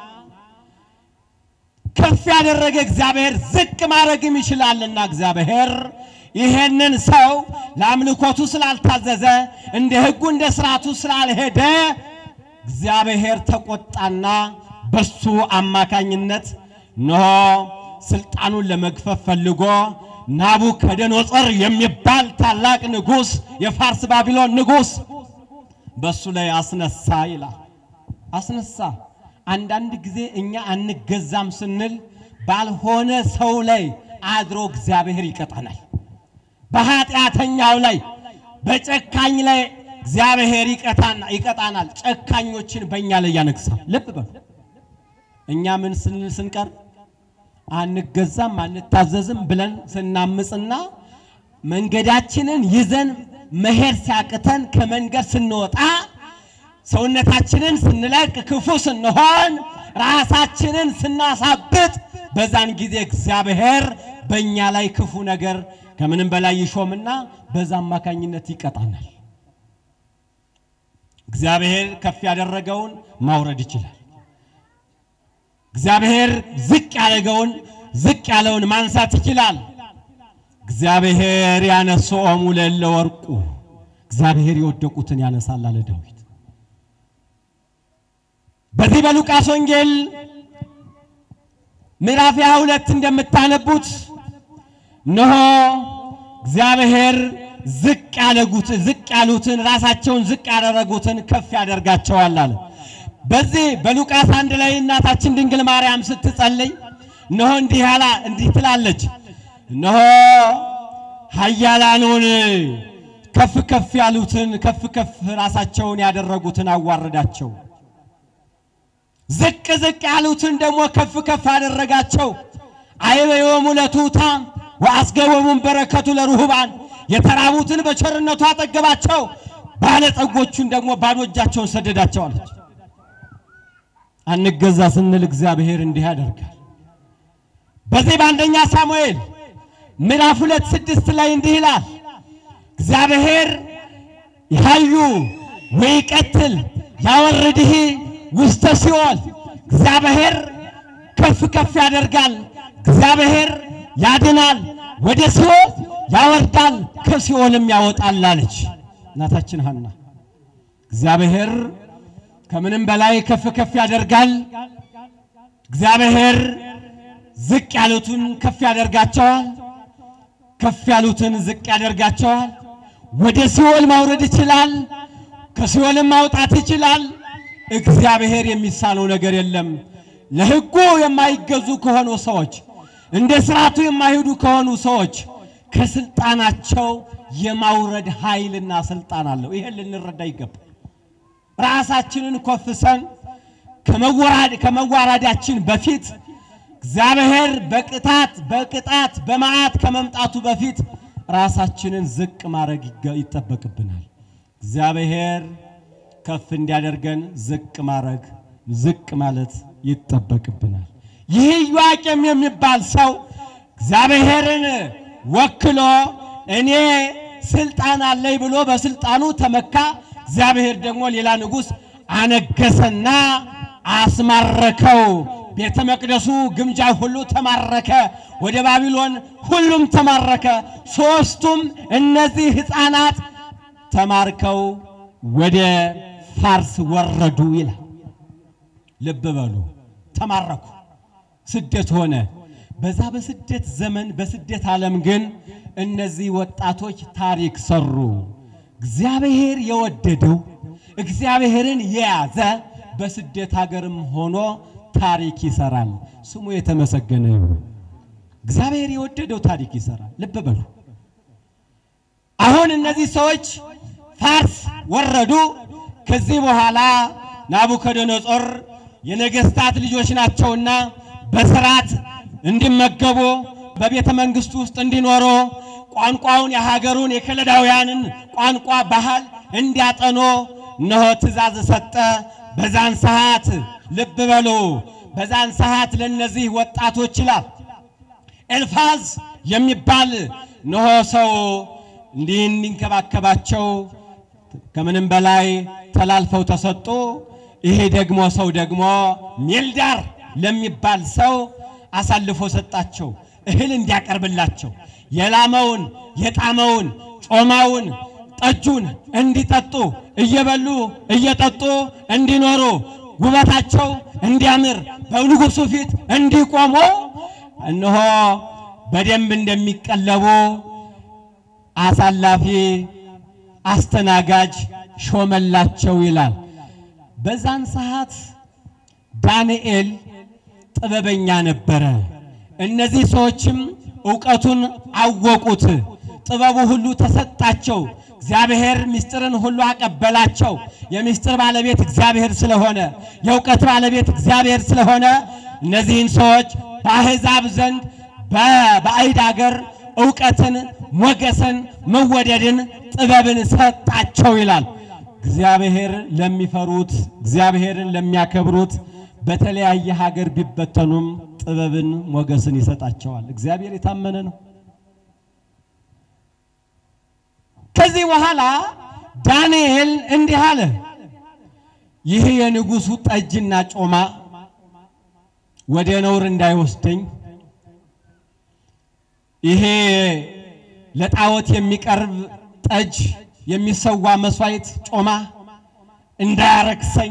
ከፍ ያደረገ እግዚአብሔር ዝቅ ማድረግም ይችላልና እግዚአብሔር ይሄንን ሰው ለአምልኮቱ ስላልታዘዘ እንደ ሕጉ እንደ ስርዓቱ ስላልሄደ እግዚአብሔር ተቆጣና በሱ አማካኝነት እነሆ ስልጣኑን ለመግፈፍ ፈልጎ ናቡከደነጾር የሚባል ታላቅ ንጉሥ የፋርስ ባቢሎን ንጉሥ በሱ ላይ አስነሳ ይላል። አስነሳ። አንዳንድ ጊዜ እኛ አንገዛም ስንል ባልሆነ ሰው ላይ አድሮ እግዚአብሔር ይቀጣናል። በኃጢአተኛው ላይ በጨካኝ ላይ እግዚአብሔር ይቀጣናል። ጨካኞችን በእኛ ላይ ያነግሳል። ልብ በሉ። እኛ ምን ስንል ስንቀር አንገዛም አንታዘዝም ብለን ስናምፅና መንገዳችንን ይዘን መሄድ ሲያቅተን ከመንገድ ስንወጣ ሰውነታችንን ስንለቅ ክፉ ስንሆን ራሳችንን ስናሳብጥ በዛን ጊዜ እግዚአብሔር በእኛ ላይ ክፉ ነገር ከምንም በላይ ይሾምና በዛ አማካኝነት ይቀጣናል። እግዚአብሔር ከፍ ያደረገውን ማውረድ ይችላል። እግዚአብሔር ዝቅ ያደረገውን ዝቅ ያለውን ማንሳት ይችላል። እግዚአብሔር ያነሶሙ ለእለ ወርቁ እግዚአብሔር የወደቁትን ያነሳል አለ ዳዊት። በዚህ በሉቃስ ወንጌል ምዕራፍ ሃያ ሁለት እንደምታነቡት እነሆ እግዚአብሔር ዝቅ ያለጉት ዝቅ ያሉትን ራሳቸውን ዝቅ ያደረጉትን ከፍ ያደርጋቸዋል አለ። በዚህ በሉቃስ አንድ ላይ እናታችን ድንግል ማርያም ስትጸልይ እነሆ እንዲህ ያላ እንዲህ ትላለች እነሆ ኃያላኑን ከፍ ከፍ ያሉትን ከፍ ከፍ ራሳቸውን ያደረጉትን አዋረዳቸው፣ ዝቅ ዝቅ ያሉትን ደግሞ ከፍ ከፍ አደረጋቸው። አይበዮሙ ለትሑታን ወአስገቦሙን በረከቱ ለርሁባን የተራቡትን በቸርነቱ አጠገባቸው፣ ባለጠጎቹን ደግሞ ባዶ እጃቸውን ሰደዳቸው አለች። አንገዛ ስንል እግዚአብሔር እንዲህ ያደርጋል። በዚህ በአንደኛ ሳሙኤል ምዕራፍ ሁለት ስድስት ላይ እንዲህ ይላል እግዚአብሔር ያዩ ወይቀትል ያወርድህ ውስተ ሲኦል እግዚአብሔር ከፍ ከፍ ያደርጋል፣ እግዚአብሔር ያድናል፣ ወደ ሲኦል ያወርዳል፣ ከሲኦልም ያወጣል አለች እናታችን ሐና። እግዚአብሔር ከምንም በላይ ከፍ ከፍ ያደርጋል። እግዚአብሔር ዝቅ ያሉትን ከፍ ያደርጋቸዋል፣ ከፍ ያሉትን ዝቅ ያደርጋቸዋል። ወደ ሲኦል ማውረድ ይችላል፣ ከሲኦልም ማውጣት ይችላል። እግዚአብሔር የሚሳነው ነገር የለም። ለሕጉ የማይገዙ ከሆኑ ሰዎች፣ እንደ ስርዓቱ የማይሄዱ ከሆኑ ሰዎች ከስልጣናቸው የማውረድ ኃይልና ስልጣን አለው። ይሄን ልንረዳ ይገባል። ራሳችንን ኮፍሰን ከመወራድ ከመዋራዳችን በፊት እግዚአብሔር በቅጣት በቅጣት በመዓት ከመምጣቱ በፊት ራሳችንን ዝቅ ማድረግ ይገ- ይጠበቅብናል። እግዚአብሔር ከፍ እንዲያደርገን ዝቅ ማድረግ ዝቅ ማለት ይጠበቅብናል። ይህ ኢዮአቄም የሚባል ሰው እግዚአብሔርን ወክሎ እኔ ስልጣን አለኝ ብሎ በስልጣኑ ተመካ። እግዚአብሔር ደግሞ ሌላ ንጉሥ አነገሰና አስማረከው። ቤተ መቅደሱ ግምጃ ሁሉ ተማረከ። ወደ ባቢሎን ሁሉም ተማረከ። ሦስቱም እነዚህ ሕፃናት ተማርከው ወደ ፋርስ ወረዱ ይላል። ልብ በሉ፣ ተማረኩ። ስደት ሆነ። በዛ በስደት ዘመን በስደት ዓለም ግን እነዚህ ወጣቶች ታሪክ ሰሩ። እግዚአብሔር የወደደው እግዚአብሔርን የያዘ በስደት ሀገርም ሆኖ ታሪክ ይሰራል። ስሙ የተመሰገነ ይሁን። እግዚአብሔር የወደደው ታሪክ ይሰራል። ልብ በሉ። አሁን እነዚህ ሰዎች ፋርስ ወረዱ። ከዚህ በኋላ ናቡከደነጾር የነገስታት ልጆች ናቸውና በስርዓት እንዲመገቡ በቤተ መንግስቱ ውስጥ እንዲኖሩ ቋንቋውን የሀገሩን የከለዳውያንን ቋንቋ ባህል እንዲያጠኑ እነሆ ትእዛዝ ሰጠ። በዛን ሰዓት ልብ በሉ፣ በዛን ሰዓት ለእነዚህ ወጣቶች ይላል ኤልፋዝ የሚባል እነሆ ሰው እንዲህ እንዲንከባከባቸው ከምንም በላይ ተላልፈው ተሰጡ። ይሄ ደግሞ ሰው ደግሞ ሜልዳር ለሚባል ሰው አሳልፎ ሰጣቸው፣ እህል እንዲያቀርብላቸው የላመውን የጣመውን ጮማውን ጠጁን እንዲጠጡ እየበሉ እየጠጡ እንዲኖሩ ውበታቸው እንዲያምር በንጉሱ ፊት እንዲቆሙ እነሆ በደንብ እንደሚቀለቡ አሳላፊ አስተናጋጅ ሾመላቸው ይላል። በዛን ሰዓት ዳንኤል ጥበበኛ ነበረ። እነዚህ ሰዎችም እውቀቱን አወቁት። ጥበቡ ሁሉ ተሰጣቸው። እግዚአብሔር ምስጢርን ሁሉ አቀበላቸው። የምስጢር ባለቤት እግዚአብሔር ስለሆነ፣ የእውቀት ባለቤት እግዚአብሔር ስለሆነ እነዚህን ሰዎች በአሕዛብ ዘንድ በባዕድ አገር እውቀትን፣ ሞገስን፣ መወደድን፣ ጥበብን ሰጣቸው ይላል። እግዚአብሔር ለሚፈሩት እግዚአብሔርን ለሚያከብሩት በተለያየ ሀገር ቢበተኑም ጥበብን ሞገስን ይሰጣቸዋል። እግዚአብሔር የታመነ ነው። ከዚህ በኋላ ዳንኤል እንዲህ አለ፣ ይህ የንጉሡ ጠጅና ጮማ ወደ ነውር እንዳይወስደኝ ይሄ ለጣዖት የሚቀርብ ጠጅ የሚሰዋ መስዋዕት ጮማ እንዳያረክሰኝ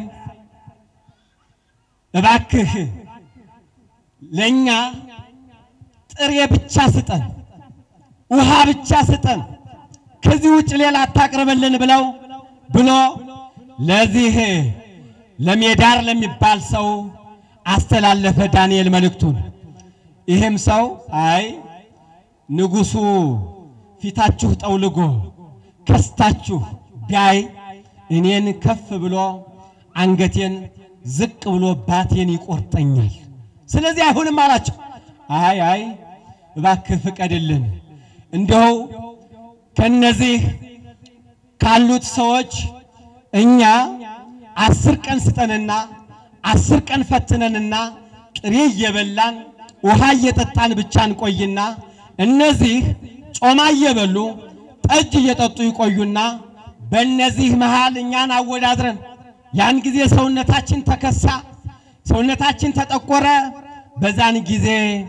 እባክህ ለእኛ ጥሬ ብቻ ስጠን፣ ውሃ ብቻ ስጠን፣ ከዚህ ውጭ ሌላ አታቅርብልን ብለው ብሎ ለዚህ ለሜዳር ለሚባል ሰው አስተላለፈ ዳንኤል መልእክቱን። ይህም ሰው አይ ንጉሡ ፊታችሁ ጠውልጎ ከስታችሁ ቢያይ እኔን ከፍ ብሎ አንገቴን ዝቅ ብሎ ባቴን ይቆርጠኛል። ስለዚህ አይሁንም አላቸው። አይ አይ እባክህ ፍቀድልን፣ እንደው ከነዚህ ካሉት ሰዎች እኛ አስር ቀን ስጠንና አስር ቀን ፈትነንና ጥሬ እየበላን ውሃ እየጠጣን ብቻ እንቆይና እነዚህ ጮማ እየበሉ ጠጅ እየጠጡ ይቆዩና በእነዚህ መሃል እኛን አወዳድረን ያን ጊዜ ሰውነታችን ተከሳ፣ ሰውነታችን ተጠቆረ። በዛን ጊዜ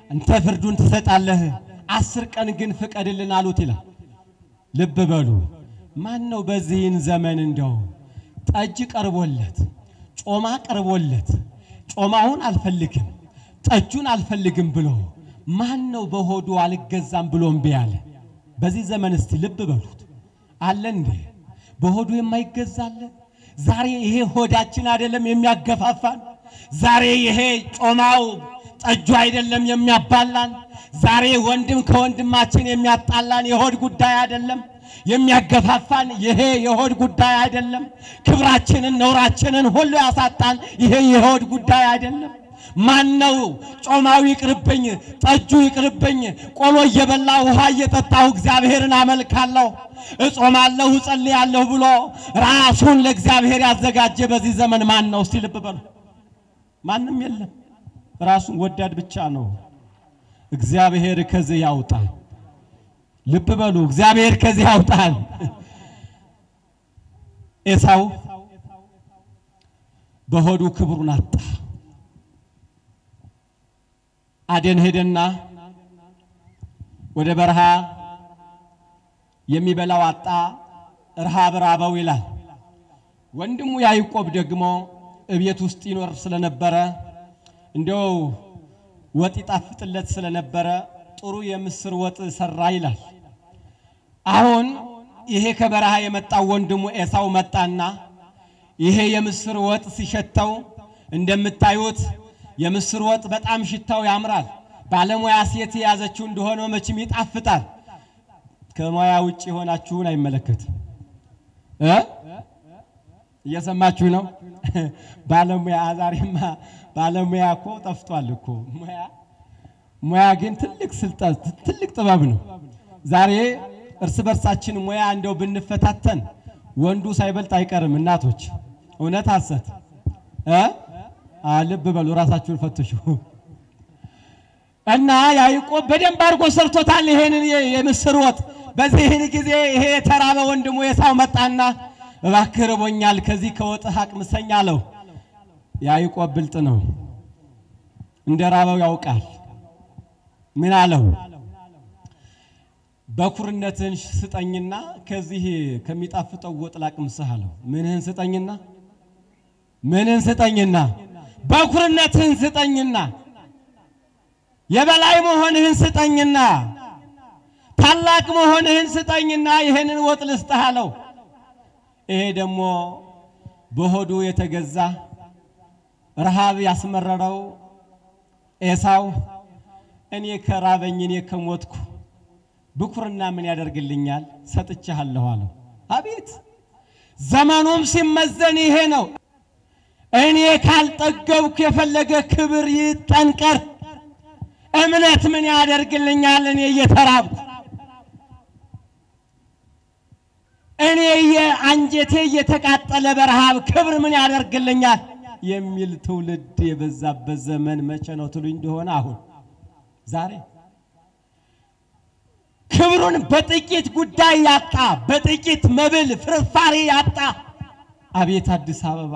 አንተ ፍርዱን ትሰጣለህ፣ አስር ቀን ግን ፍቀድልን አሉት ይላል። ልብ በሉ። ማን ነው በዚህን ዘመን እንደው ጠጅ ቀርቦለት ጮማ ቀርቦለት ጮማውን አልፈልግም ጠጁን አልፈልግም ብሎ ማን ነው በሆዱ አልገዛም ብሎ እምቢ ያለ? በዚህ ዘመን እስቲ ልብ በሉት አለ እንዴ? በሆዱ የማይገዛለ? ዛሬ ይሄ ሆዳችን አይደለም የሚያገፋፋን? ዛሬ ይሄ ጮማው ጠጁ አይደለም የሚያባላን? ዛሬ ወንድም ከወንድማችን የሚያጣላን የሆድ ጉዳይ አይደለም የሚያገፋፋን ይሄ የሆድ ጉዳይ አይደለም። ክብራችንን ነውራችንን ሁሉ ያሳጣን ይሄ የሆድ ጉዳይ አይደለም። ማን ነው ጮማው ይቅርብኝ፣ ጠጁ ይቅርብኝ፣ ቆሎ እየበላሁ ውሃ እየጠጣሁ እግዚአብሔርን አመልካለሁ፣ እጾማለሁ፣ እጸልያለሁ ብሎ ራሱን ለእግዚአብሔር ያዘጋጀ በዚህ ዘመን ማን ነው? እስቲ ልብ በሉ። ማንም የለም። ራሱን ወዳድ ብቻ ነው። እግዚአብሔር ከዚህ ያውጣል። ልብ በሉ። እግዚአብሔር ከዚህ ያውጣል። ኤሳው በሆዱ ክብሩን አጣ። አደን ሄደና ወደ በረሃ የሚበላው አጣ፣ ረሃብ ራበው ይላል። ወንድሙ ያዕቆብ ደግሞ እቤት ውስጥ ይኖር ስለነበረ እንዲያው ወጥ ይጣፍጥለት ስለነበረ ጥሩ የምስር ወጥ ሰራ ይላል። አሁን ይሄ ከበረሃ የመጣው ወንድሙ ኤሳው መጣና ይሄ የምስር ወጥ ሲሸተው እንደምታዩት የምስር ወጥ በጣም ሽታው ያምራል። ባለሙያ ሴት የያዘችው እንደሆነ መቼም ይጣፍጣል። ከሙያ ውጭ የሆናችሁን አይመለከትም እ እየሰማችሁ ነው። ባለሙያ ዛሬማ ባለሙያ እኮ ጠፍቷል እኮ ሙያ ሙያ ግን ትልቅ ስልጣን ትልቅ ጥበብ ነው። ዛሬ እርስ በርሳችን ሙያ እንደው ብንፈታተን ወንዱ ሳይበልጥ አይቀርም። እናቶች እውነት ሐሰት እ ልብ በሉ ራሳችሁን ፈትሹ። እና ያዕቆብ በደንብ አድርጎ ሰርቶታል ይሄንን የምስር ወጥ። በዚህን ጊዜ ይሄ የተራበ ወንድሙ ኤሳው መጣና እባክህ ርቦኛል፣ ከዚህ ከወጥህ አቅምሰኝ አለው። ያዕቆብ ብልጥ ነው፣ እንደ ራበው ያውቃል። ምን አለው? በኩርነትህን ስጠኝና ከዚህ ከሚጣፍጠው ወጥ ላቅምስህ አለው። ምንህን ስጠኝና ምንህን ስጠኝና በኩርነትህን ስጠኝና የበላይ መሆንህን ስጠኝና ታላቅ መሆንህን ስጠኝና ይሄንን ወጥ ልስጥህ አለው። ይሄ ደግሞ በሆዱ የተገዛ ረሃብ ያስመረረው ኤሳው እኔ ከራበኝ እኔ ከሞትኩ ብኩርና ምን ያደርግልኛል? ሰጥቼሃለሁ አለው። አቤት ዘመኑም ሲመዘን ይሄ ነው። እኔ ካልጠገብኩ የፈለገ ክብር ይጠንቀር፣ እምነት ምን ያደርግልኛል? እኔ እየተራብኩ እኔ የአንጀቴ እየተቃጠለ በረሃብ ክብር ምን ያደርግልኛል የሚል ትውልድ የበዛበት ዘመን መቼ ነው ትሉኝ እንደሆነ አሁን ዛሬ ክብሩን በጥቂት ጉዳይ ያጣ፣ በጥቂት መብል ፍርፋሪ ያጣ። አቤት አዲስ አበባ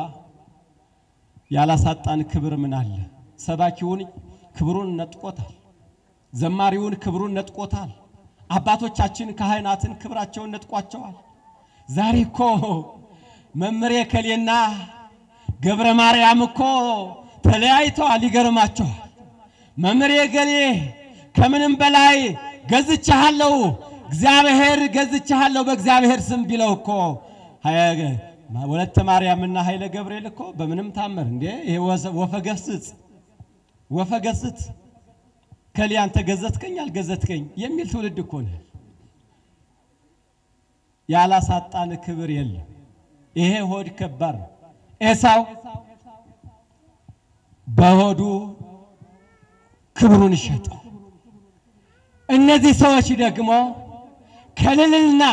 ያላሳጣን ክብር ምን አለ? ሰባኪውን ክብሩን ነጥቆታል። ዘማሪውን ክብሩን ነጥቆታል። አባቶቻችን ካህናትን ክብራቸውን ነጥቋቸዋል። ዛሬ እኮ መምሬ ከሌና ገብረ ማርያም እኮ ተለያይተዋል። ይገርማቸዋል። መምሬ ገሌ ከምንም በላይ ገዝቻለሁ እግዚአብሔር ገዝቻለሁ በእግዚአብሔር ስም ቢለው እኮ ወለተ ማርያምና ኃይለ ገብርኤል እኮ በምንም ታምር እንዴ ይሄ ወፈገስጽ ወፈገስጽ ከሊ አንተ ገዘትከኝ አልገዘትከኝ የሚል ትውልድ እኮ ነው። ያላሳጣን ክብር የለም። ይሄ ሆድ ከባድ ነው። ኤሳው በሆዱ ክብሩን ሸጠው። እነዚህ ሰዎች ደግሞ ከልልና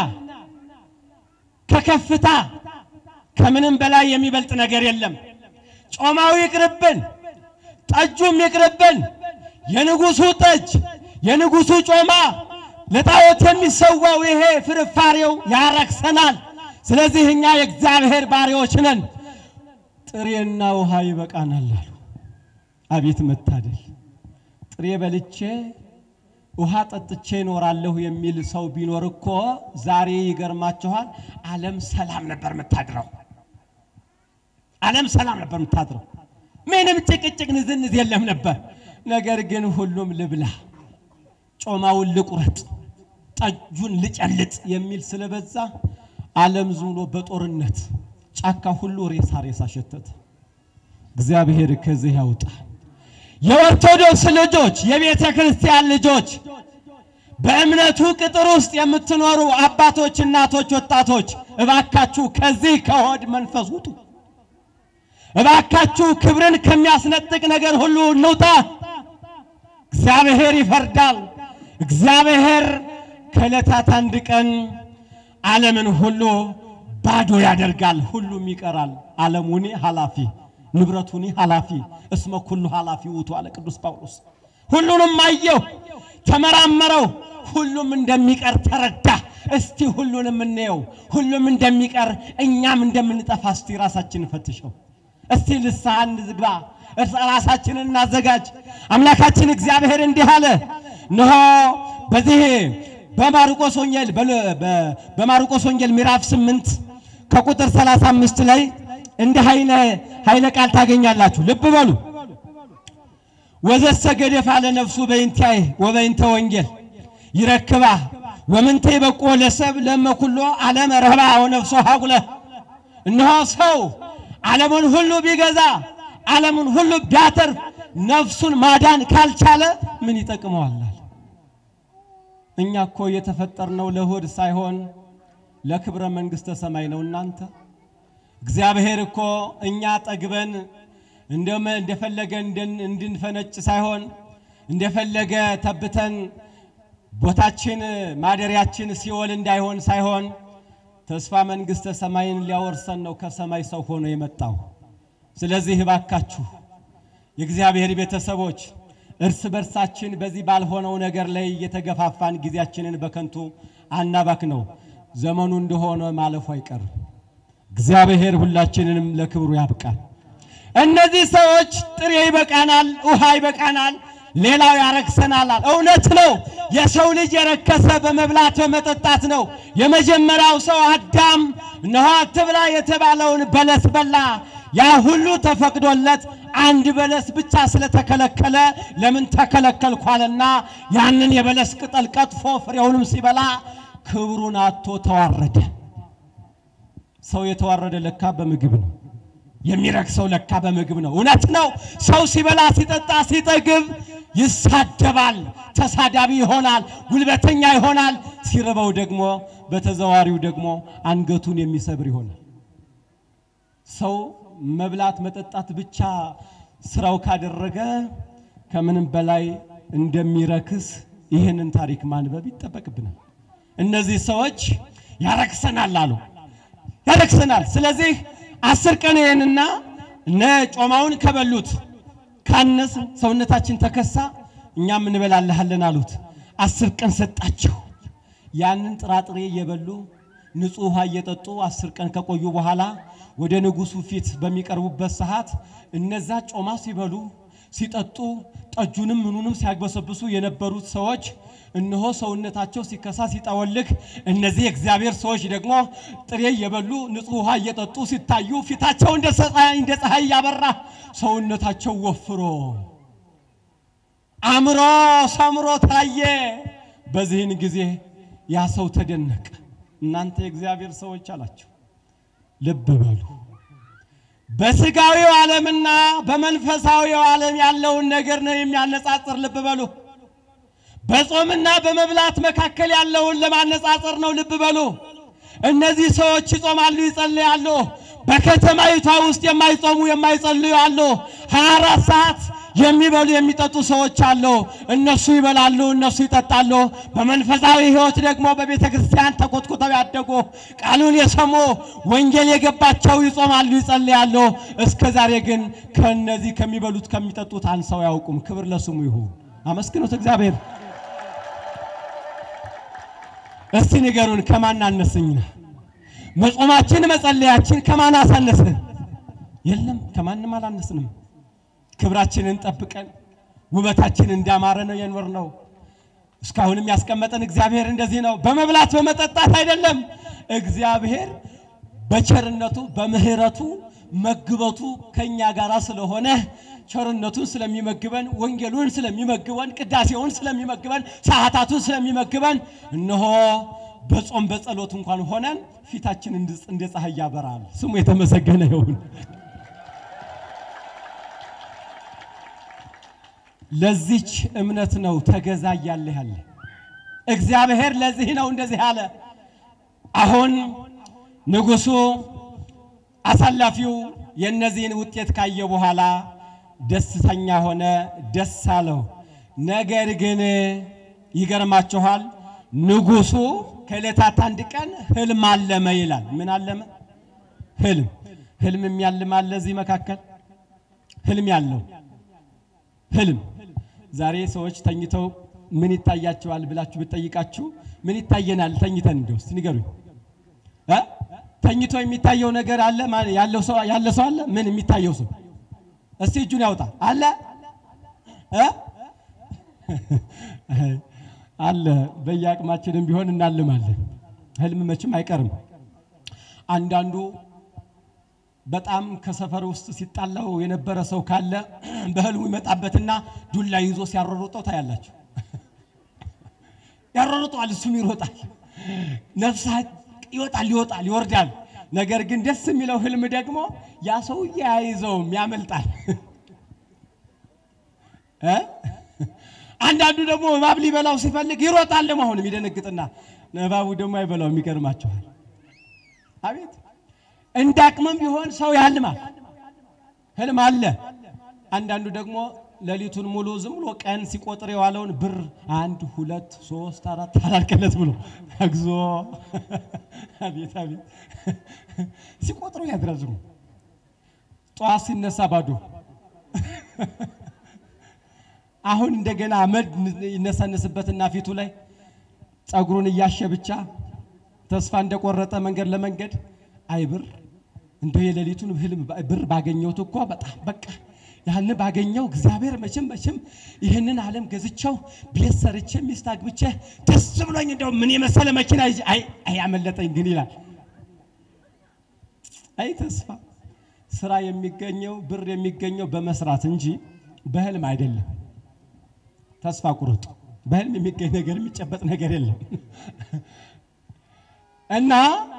ከከፍታ ከምንም በላይ የሚበልጥ ነገር የለም። ጮማው ይቅርብን፣ ጠጁም ይቅርብን። የንጉሱ ጠጅ፣ የንጉሱ ጮማ፣ ለጣዖት የሚሰዋው ይሄ ፍርፋሬው ያረክሰናል። ስለዚህ እኛ የእግዚአብሔር ባሪያዎች ነን፣ ጥሬና ውሃ ይበቃናል አሉ። አቤት መታደል! ጥሬ በልቼ ውሃ ጠጥቼ እኖራለሁ የሚል ሰው ቢኖር እኮ ዛሬ ይገርማችኋል፣ ዓለም ሰላም ነበር የምታድረው። ዓለም ሰላም ነበር የምታድረው። ምንም ጭቅጭቅ፣ ንዝንዝ የለም ነበር። ነገር ግን ሁሉም ልብላ፣ ጮማውን ልቁረጥ፣ ጠጁን ልጨልጥ የሚል ስለበዛ ዓለም ዝም ብሎ በጦርነት ጫካ ሁሉ ሬሳ ሬሳ ሸተተ። እግዚአብሔር ከዚህ ያውጣ። የኦርቶዶክስ ልጆች የቤተ ክርስቲያን ልጆች በእምነቱ ቅጥር ውስጥ የምትኖሩ አባቶች፣ እናቶች፣ ወጣቶች እባካችሁ ከዚህ ከሆድ መንፈስ ውጡ። እባካችሁ ክብርን ከሚያስነጥቅ ነገር ሁሉ እንውጣ። እግዚአብሔር ይፈርዳል። እግዚአብሔር ከዕለታት አንድ ቀን ዓለምን ሁሉ ባዶ ያደርጋል። ሁሉም ይቀራል። ዓለሙኒ ኃላፊ ንብረቱኒ ኃላፊ እስመ ኩሉ ኃላፊ ውእቱ አለ ቅዱስ ጳውሎስ። ሁሉንም አየው፣ ተመራመረው፣ ሁሉም እንደሚቀር ተረዳ። እስቲ ሁሉንም እንየው፣ ሁሉም እንደሚቀር እኛም እንደምንጠፋ እስቲ ራሳችንን ፈትሸው። እስቲ ንስሐ እንግባ፣ እርስ ራሳችንን እናዘጋጅ። አምላካችን እግዚአብሔር እንዲህ አለ፣ እነሆ በዚህ በማርቆስ ወንጌል በማርቆስ ወንጌል ምዕራፍ 8 ከቁጥር 35 ላይ እንዲህ ኃይለ ኃይለ ቃል ታገኛላችሁ። ልብ በሉ። ወዘሰ ገደፋ ለነፍሱ በእንቲአይ ወበእንተ ወንጌል ይረክባ ወምንተ ይበቆ ለሰብ ለመኩሎ ዓለም ረህባ ወነፍሶ ሀቁለ። እነሆ ሰው ዓለሙን ሁሉ ቢገዛ ዓለሙን ሁሉ ቢያተርፍ ነፍሱን ማዳን ካልቻለ ምን ይጠቅመዋል? እኛ እኮ የተፈጠርነው ለሆድ ሳይሆን ለክብረ መንግሥተ ሰማይ ነው። እናንተ እግዚአብሔር እኮ እኛ ጠግበን እንደም እንደፈለገ እንድን- እንድንፈነጭ ሳይሆን እንደፈለገ ተብተን ቦታችን ማደሪያችን ሲኦል እንዳይሆን ሳይሆን ተስፋ መንግሥተ ሰማይን ሊያወርሰን ነው ከሰማይ ሰው ሆኖ የመጣው። ስለዚህ እባካችሁ የእግዚአብሔር ቤተሰቦች እርስ በርሳችን በዚህ ባልሆነው ነገር ላይ እየተገፋፋን ጊዜያችንን በከንቱ አናባክ ነው። ዘመኑ እንደሆነ ማለፉ አይቀርም። እግዚአብሔር ሁላችንንም ለክብሩ ያብቃል። እነዚህ ሰዎች ጥሬ ይበቃናል፣ ውሃ ይበቃናል፣ ሌላው ያረክሰናል። እውነት ነው። የሰው ልጅ የረከሰ በመብላት በመጠጣት ነው። የመጀመሪያው ሰው አዳም እነሆ አትብላ የተባለውን በለስ በላ። ያ ሁሉ ተፈቅዶለት አንድ በለስ ብቻ ስለተከለከለ ለምን ተከለከልኩ አለና ያንን የበለስ ቅጠል ቀጥፎ ፍሬውንም ሲበላ ክብሩን አጥቶ ተዋረደ። ሰው የተዋረደ ለካ በምግብ ነው። የሚረክሰው ለካ በምግብ ነው። እውነት ነው። ሰው ሲበላ ሲጠጣ ሲጠግብ ይሳደባል፣ ተሳዳቢ ይሆናል፣ ጉልበተኛ ይሆናል። ሲርበው ደግሞ በተዘዋሪው ደግሞ አንገቱን የሚሰብር ይሆናል። ሰው መብላት መጠጣት ብቻ ስራው ካደረገ ከምንም በላይ እንደሚረክስ ይህንን ታሪክ ማንበብ ይጠበቅብናል። እነዚህ ሰዎች ያረክሰናል አሉ፣ ያረክሰናል። ስለዚህ አስር ቀን ይህንና እነ ጮማውን ከበሉት ካነስ ሰውነታችን ተከሳ እኛም እንበላለሃለን አሉት። አስር ቀን ሰጣቸው። ያንን ጥራጥሬ እየበሉ ንጹሕ ውሃ እየጠጡ አስር ቀን ከቆዩ በኋላ ወደ ንጉሡ ፊት በሚቀርቡበት ሰዓት እነዛ ጮማ ሲበሉ ሲጠጡ ጠጁንም ምኑንም ሲያግበሰብሱ የነበሩት ሰዎች እነሆ ሰውነታቸው ሲከሳ ሲጠወልግ፣ እነዚህ የእግዚአብሔር ሰዎች ደግሞ ጥሬ እየበሉ ንጹሕ ውሃ እየጠጡ ሲታዩ ፊታቸው እንደ ፀሐይ እንደ ፀሐይ እያበራ ሰውነታቸው ወፍሮ አምሮ ሰምሮ ታየ። በዚህን ጊዜ ያ ሰው ተደነቀ። እናንተ የእግዚአብሔር ሰዎች አላቸው፣ ልብ በሉ በስጋዊው ዓለምና በመንፈሳዊው ዓለም ያለውን ነገር ነው የሚያነጻጽር። ልብ በሉ። በጾምና በመብላት መካከል ያለውን ለማነጻጸር ነው። ልብ በሉ። እነዚህ ሰዎች ይጾማሉ፣ ይጸልያሉ። በከተማይቷ ውስጥ የማይጾሙ የማይጸልዩ አሉ። 24 ሰዓት የሚበሉ የሚጠጡ ሰዎች አሉ። እነሱ ይበላሉ፣ እነሱ ይጠጣሉ። በመንፈሳዊ ሕይወት ደግሞ በቤተ ክርስቲያን ተኮትኩተው ያደጉ ቃሉን የሰሙ ወንጌል የገባቸው ይጾማሉ፣ ይጸልያሉ። እስከ ዛሬ ግን ከነዚህ ከሚበሉት ከሚጠጡት አንሰው አያውቁም። ክብር ለስሙ ይሁን። አመስግኑት እግዚአብሔር። እስቲ ንገሩን፣ ከማን አነስኝ? መጾማችን መጸለያችን ከማን አሳነስን? የለም፣ ከማንም አላነስንም። ክብራችንን ጠብቀን ውበታችን እንዳማረ ነው የኖር ነው። እስካሁንም ያስቀመጠን እግዚአብሔር እንደዚህ ነው። በመብላት በመጠጣት አይደለም። እግዚአብሔር በቸርነቱ በምሕረቱ መግበቱ ከኛ ጋር ስለሆነ ቸርነቱን ስለሚመግበን ወንጌሉን ስለሚመግበን ቅዳሴውን ስለሚመግበን ሰዓታቱን ስለሚመግበን እነሆ በጾም በጸሎት እንኳን ሆነን ፊታችን እንድ- እንደ ፀሐይ ያበራል። ስሙ የተመሰገነ ይሁን። ለዚች እምነት ነው ተገዛ እያለ ያለ እግዚአብሔር ለዚህ ነው እንደዚህ አለ። አሁን ንጉሡ አሳላፊው የእነዚህን ውጤት ካየ በኋላ ደስተኛ ሆነ፣ ደስ አለው። ነገር ግን ይገርማችኋል፣ ንጉሡ ከዕለታት አንድ ቀን ህልም አለመ ይላል። ምን አለመ? ህልም ህልም የሚያልም አለ እዚህ መካከል ህልም ያለው ህልም ዛሬ ሰዎች ተኝተው ምን ይታያቸዋል ብላችሁ ብትጠይቃችሁ ምን ይታየናል ተኝተን እንደው እስቲ ንገሩኝ እ ተኝቶ የሚታየው ነገር አለ ማለት ያለው ሰው ያለ ሰው አለ ምን የሚታየው ሰው እስቲ እጁን ያውጣ አለ እ አለ በየአቅማችንም ቢሆን እናልማለን ህልም መቼም አይቀርም አንዳንዱ በጣም ከሰፈር ውስጥ ሲጣላው የነበረ ሰው ካለ በህልሙ ይመጣበትና ዱላ ይዞ ሲያሯሩጠው ታያላችሁ። ያሯሩጠዋል፣ እሱም ይሮጣል። ነፍሳት ይወጣል፣ ይወጣል፣ ይወርዳል። ነገር ግን ደስ የሚለው ህልም ደግሞ ያ ሰውዬ አይዘውም፣ ያመልጣል። እ? አንዳንዱ ደግሞ እባብ ሊበላው ሲፈልግ ይሮጣል። ደግሞ አሁንም ይደነግጥና እባቡ ደግሞ አይበላውም። ይገርማችኋል። አቤት እንደ አቅምም ቢሆን ሰው ያልማል፣ ህልም አለ። አንዳንዱ ደግሞ ሌሊቱን ሙሉ ዝም ብሎ ቀን ሲቆጥር የዋለውን ብር አንድ ሁለት ሶስት አራት አላልቀለት ብሎ እግዚኦ አቤት አቤት ሲቆጥሩ ያድራዝሙ ጠዋት ሲነሳ ባዶ አሁን እንደገና አመድ ይነሰንስበትና ፊቱ ላይ ጸጉሩን እያሸ ብቻ ተስፋ እንደቆረጠ መንገድ ለመንገድ አይ ብር እንደው የሌሊቱን ህልም ብር ባገኘሁት እኮ በጣም በቃ ያን ባገኘው እግዚአብሔር መቼም መቼም ይህንን ዓለም ገዝቼው ቤት ሰርቼ ሚስት አግብቼ ደስ ብሎኝ እንደው ምን የመሰለ መኪና ይዤ አይ አይ አመለጠኝ ግን ይላል። አይ ተስፋ ስራ የሚገኘው ብር የሚገኘው በመስራት እንጂ በህልም አይደለም። ተስፋ ቁርጡ። በህልም የሚገኝ ነገር የሚጨበጥ ነገር የለም እና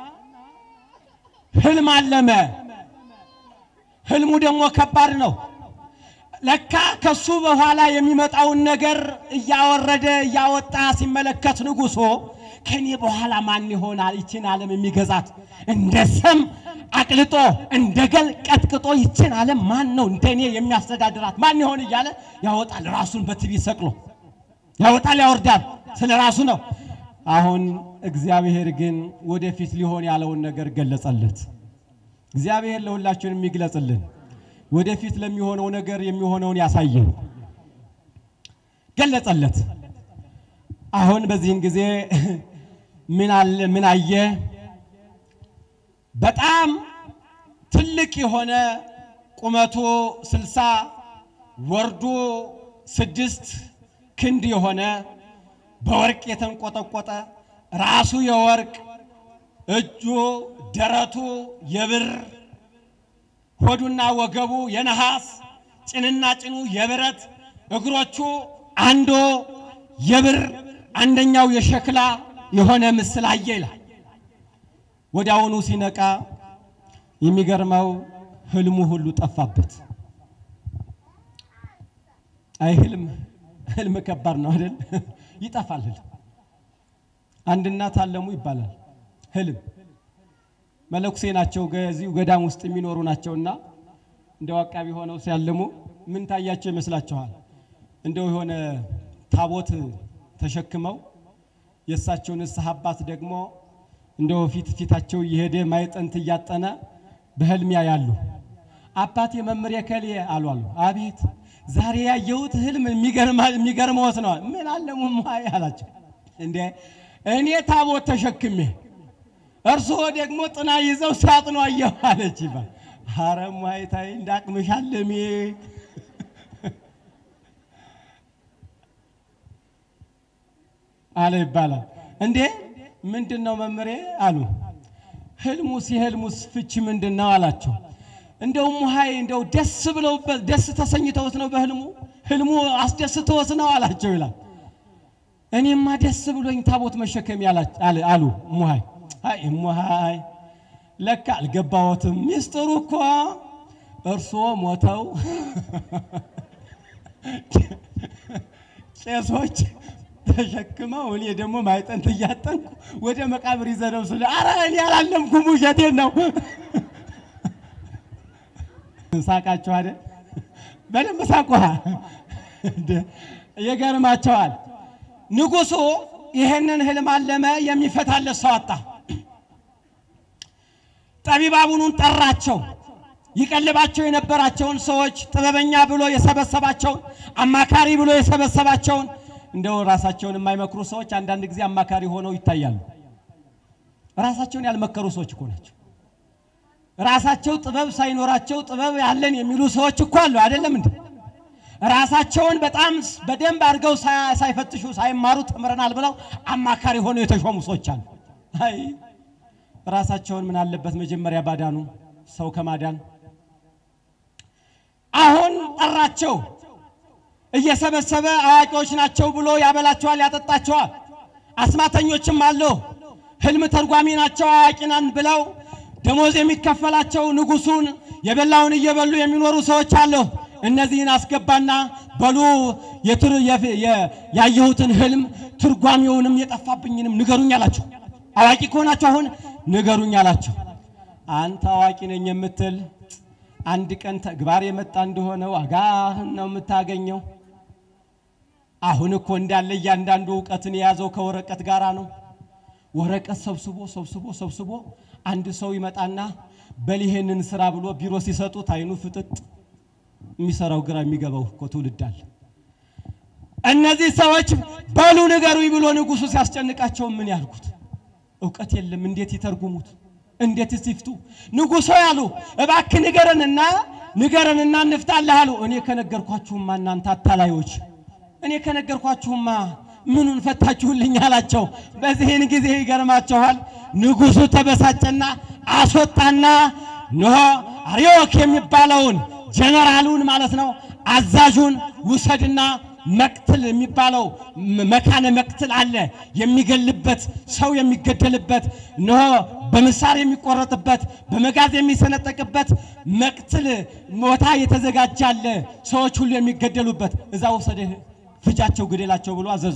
ህልም አለመ። ህልሙ ደግሞ ከባድ ነው። ለካ ከሱ በኋላ የሚመጣውን ነገር እያወረደ እያወጣ ሲመለከት ንጉሶ ከኔ በኋላ ማን ይሆናል ይችን ዓለም የሚገዛት? እንደ ሰም አቅልጦ እንደ ገል ቀጥቅጦ ይችን ዓለም ማን ነው እንደኔ የሚያስተዳድራት ማን ይሆን እያለ ያወጣል። ራሱን በትዕቢት ሰቅሎ ያወጣል፣ ያወርዳል። ስለ ራሱ ነው። አሁን እግዚአብሔር ግን ወደፊት ሊሆን ያለውን ነገር ገለጸለት። እግዚአብሔር ለሁላችንም የሚግለጽልን ወደፊት ለሚሆነው ነገር የሚሆነውን ያሳየን ገለጸለት። አሁን በዚህን ጊዜ ምን አለ ምን አየ? በጣም ትልቅ የሆነ ቁመቱ ስልሳ ወርዱ ስድስት ክንድ የሆነ በወርቅ የተንቆጠቆጠ ራሱ የወርቅ እጁ ደረቱ የብር ሆዱና ወገቡ የነሐስ ጭንና ጭኑ የብረት እግሮቹ አንዱ የብር አንደኛው የሸክላ የሆነ ምስል አየ ይላል። ወዲያውኑ ሲነቃ የሚገርመው ህልሙ ሁሉ ጠፋበት። አይ ህልም ህልም ከባድ ነው አይደል? ይጠፋል ህልም። አንድ እናት አለሙ ይባላል። ህልም መለኩሴ ናቸው፣ ከዚሁ ገዳም ውስጥ የሚኖሩ ናቸውና እንደው አቃቢ ሆነው ሲያልሙ ምን ታያቸው ይመስላችኋል? እንደው የሆነ ታቦት ተሸክመው የእሳቸው ንስሐ አባት ደግሞ እንደው ፊት ፊታቸው እየሄደ ማይጠንት እያጠነ በህልም ያያሉ። አባቴ መምህር የከሌ አሉ አሉ። አቤት ዛሬ ያየሁት ህልም የሚገርመዎት ነው። ምን አለሙ ማይ አላቸው። እንዴ እኔ ታቦት ተሸክሜ እርስዎ ደግሞ ጥና ይዘው ሲያጥኑ አየሁ አለች ይባል። ኧረ እማዬ ታይ እንዳቅምሽ አለሜ አለ ይባላል። እንዴ ምንድን ነው መምሬ አሉ። ህልሙስ የህልሙስ ፍቺ ምንድን ነው አላቸው። እንደው ሙሃይ እንደው ደስ ብለውበት ደስ ተሰኝተውት ነው በህልሙ ህልሙ አስደስተውት ነው አላቸው ይላል። እኔማ ደስ ብሎኝ ታቦት መሸከም አሉ ሙሃይ። አይ ሙሃይ ለካ አልገባዎትም። ሚስጥሩ እኮ እርስዎ ሞተው ቄሶች ተሸክመው እኔ ደግሞ ማይጠንት እያጠንኩ ወደ መቃብር ይዘነው ስለ አረ እኔ አላለምኩም፣ ውሸቴን ነው። ሳቃችሁ አይደል? በደንብ ሳቋ። ይገርማቸዋል። ንጉሡ ይህንን ህልም አለመ፣ የሚፈታለት ሰው አጣ። ጠቢባቡኑን ጠራቸው። ይቀልባቸው የነበራቸውን ሰዎች ጥበበኛ ብሎ የሰበሰባቸውን አማካሪ ብሎ የሰበሰባቸውን እንደው ራሳቸውን የማይመክሩ ሰዎች አንዳንድ ጊዜ አማካሪ ሆነው ይታያሉ። ራሳቸውን ያልመከሩ ሰዎች እኮ ናቸው። ራሳቸው ጥበብ ሳይኖራቸው ጥበብ ያለን የሚሉ ሰዎች እኮ አሉ። አይደለም እንዴ? ራሳቸውን በጣም በደንብ አድርገው ሳይፈትሹ ሳይማሩ ተምረናል ብለው አማካሪ ሆነው የተሾሙ ሰዎች አሉ። አይ ራሳቸውን ምን አለበት መጀመሪያ ባዳኑ ሰው ከማዳን አሁን ጠራቸው። እየሰበሰበ አዋቂዎች ናቸው ብሎ ያበላቸዋል፣ ያጠጣቸዋል። አስማተኞችም አሉ። ህልም ተርጓሚ ናቸው አዋቂ ነን ብለው ደሞዝ የሚከፈላቸው ንጉሱን የበላውን እየበሉ የሚኖሩ ሰዎች አሉ። እነዚህን አስገባና በሉ ያየሁትን ህልም ትርጓሚውንም የጠፋብኝንም ንገሩኝ አላቸው። አዋቂ ከሆናቸው አሁን ንገሩኝ አላቸው። አንተ አዋቂ ነኝ የምትል አንድ ቀን ተግባር የመጣ እንደሆነ ዋጋህን ነው የምታገኘው። አሁን እኮ እንዳለ እያንዳንዱ እውቀትን የያዘው ከወረቀት ጋራ ነው። ወረቀት ሰብስቦ ሰብስቦ ሰብስቦ አንድ ሰው ይመጣና በል ይሄንን ስራ ብሎ ቢሮ ሲሰጡት አይኑ ፍጥጥ የሚሰራው ግራ የሚገባው እኮ ትውልድ አለ። እነዚህ ሰዎች በሉ ንገሩኝ ብሎ ንጉሱ ሲያስጨንቃቸው ምን ያልኩት እውቀት የለም። እንዴት ይተርጉሙት? እንዴት ይፍቱ? ንጉሶ ያሉ እባክህ ንገረንና ንገረንና እንፍታለህ አሉ። እኔ ከነገርኳችሁማ እናንተ አታላዮች፣ እኔ ከነገርኳችሁማ ምኑን ፈታችሁልኝ አላቸው። በዚህን ጊዜ ይገርማቸዋል። ንጉሱ ተበሳጨና አስወጣና ኖ አርዮክ የሚባለውን ጀነራሉን ማለት ነው አዛዡን ውሰድና መቅትል የሚባለው መካነ መቅትል አለ የሚገልበት ሰው የሚገደልበት እነሆ በምሳር የሚቆረጥበት በመጋዝ የሚሰነጠቅበት መቅትል ቦታ የተዘጋጀ አለ ሰዎች ሁሉ የሚገደሉበት እዛ ውሰድህ ፍጃቸው ግደላቸው ብሎ አዘዘ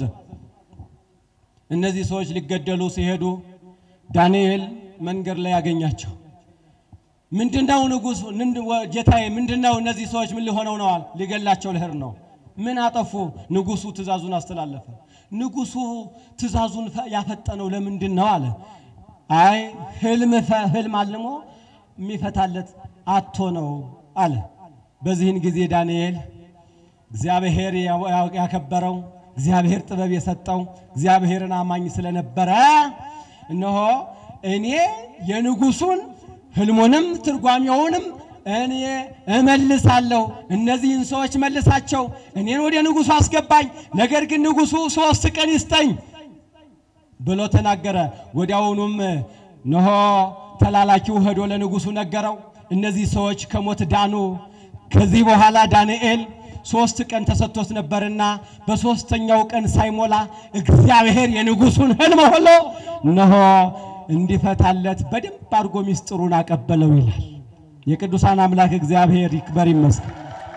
እነዚህ ሰዎች ሊገደሉ ሲሄዱ ዳንኤል መንገድ ላይ ያገኛቸው ምንድነው ንጉሥ ጌታዬ ምንድነው እነዚህ ሰዎች ምን ሊሆነው ነዋል ሊገላቸው ልሄድ ነው ምን አጠፉ? ንጉሱ ትእዛዙን አስተላለፈ። ንጉሱ ትእዛዙን ያፈጠነው ለምንድን ነው አለ። አይ ህልም ህልም አልሞ የሚፈታለት አቶ ነው አለ። በዚህን ጊዜ ዳንኤል እግዚአብሔር ያከበረው እግዚአብሔር ጥበብ የሰጠው እግዚአብሔርን አማኝ ስለነበረ እነሆ እኔ የንጉሱን ህልሙንም ትርጓሜውንም እኔ እመልሳለሁ። እነዚህን ሰዎች መልሳቸው፣ እኔን ወደ ንጉሱ አስገባኝ። ነገር ግን ንጉሱ ሶስት ቀን ይስጠኝ ብሎ ተናገረ። ወዲያውኑም ነሆ ተላላኪው ሄዶ ለንጉሱ ነገረው። እነዚህ ሰዎች ከሞት ዳኑ። ከዚህ በኋላ ዳንኤል ሶስት ቀን ተሰጥቶት ነበርና በሶስተኛው ቀን ሳይሞላ እግዚአብሔር የንጉሱን ህልም ሁሉ ነሆ እንዲፈታለት በደንብ አድርጎ ሚስጥሩን አቀበለው ይላል። የቅዱሳን አምላክ እግዚአብሔር ይክበር ይመስገን።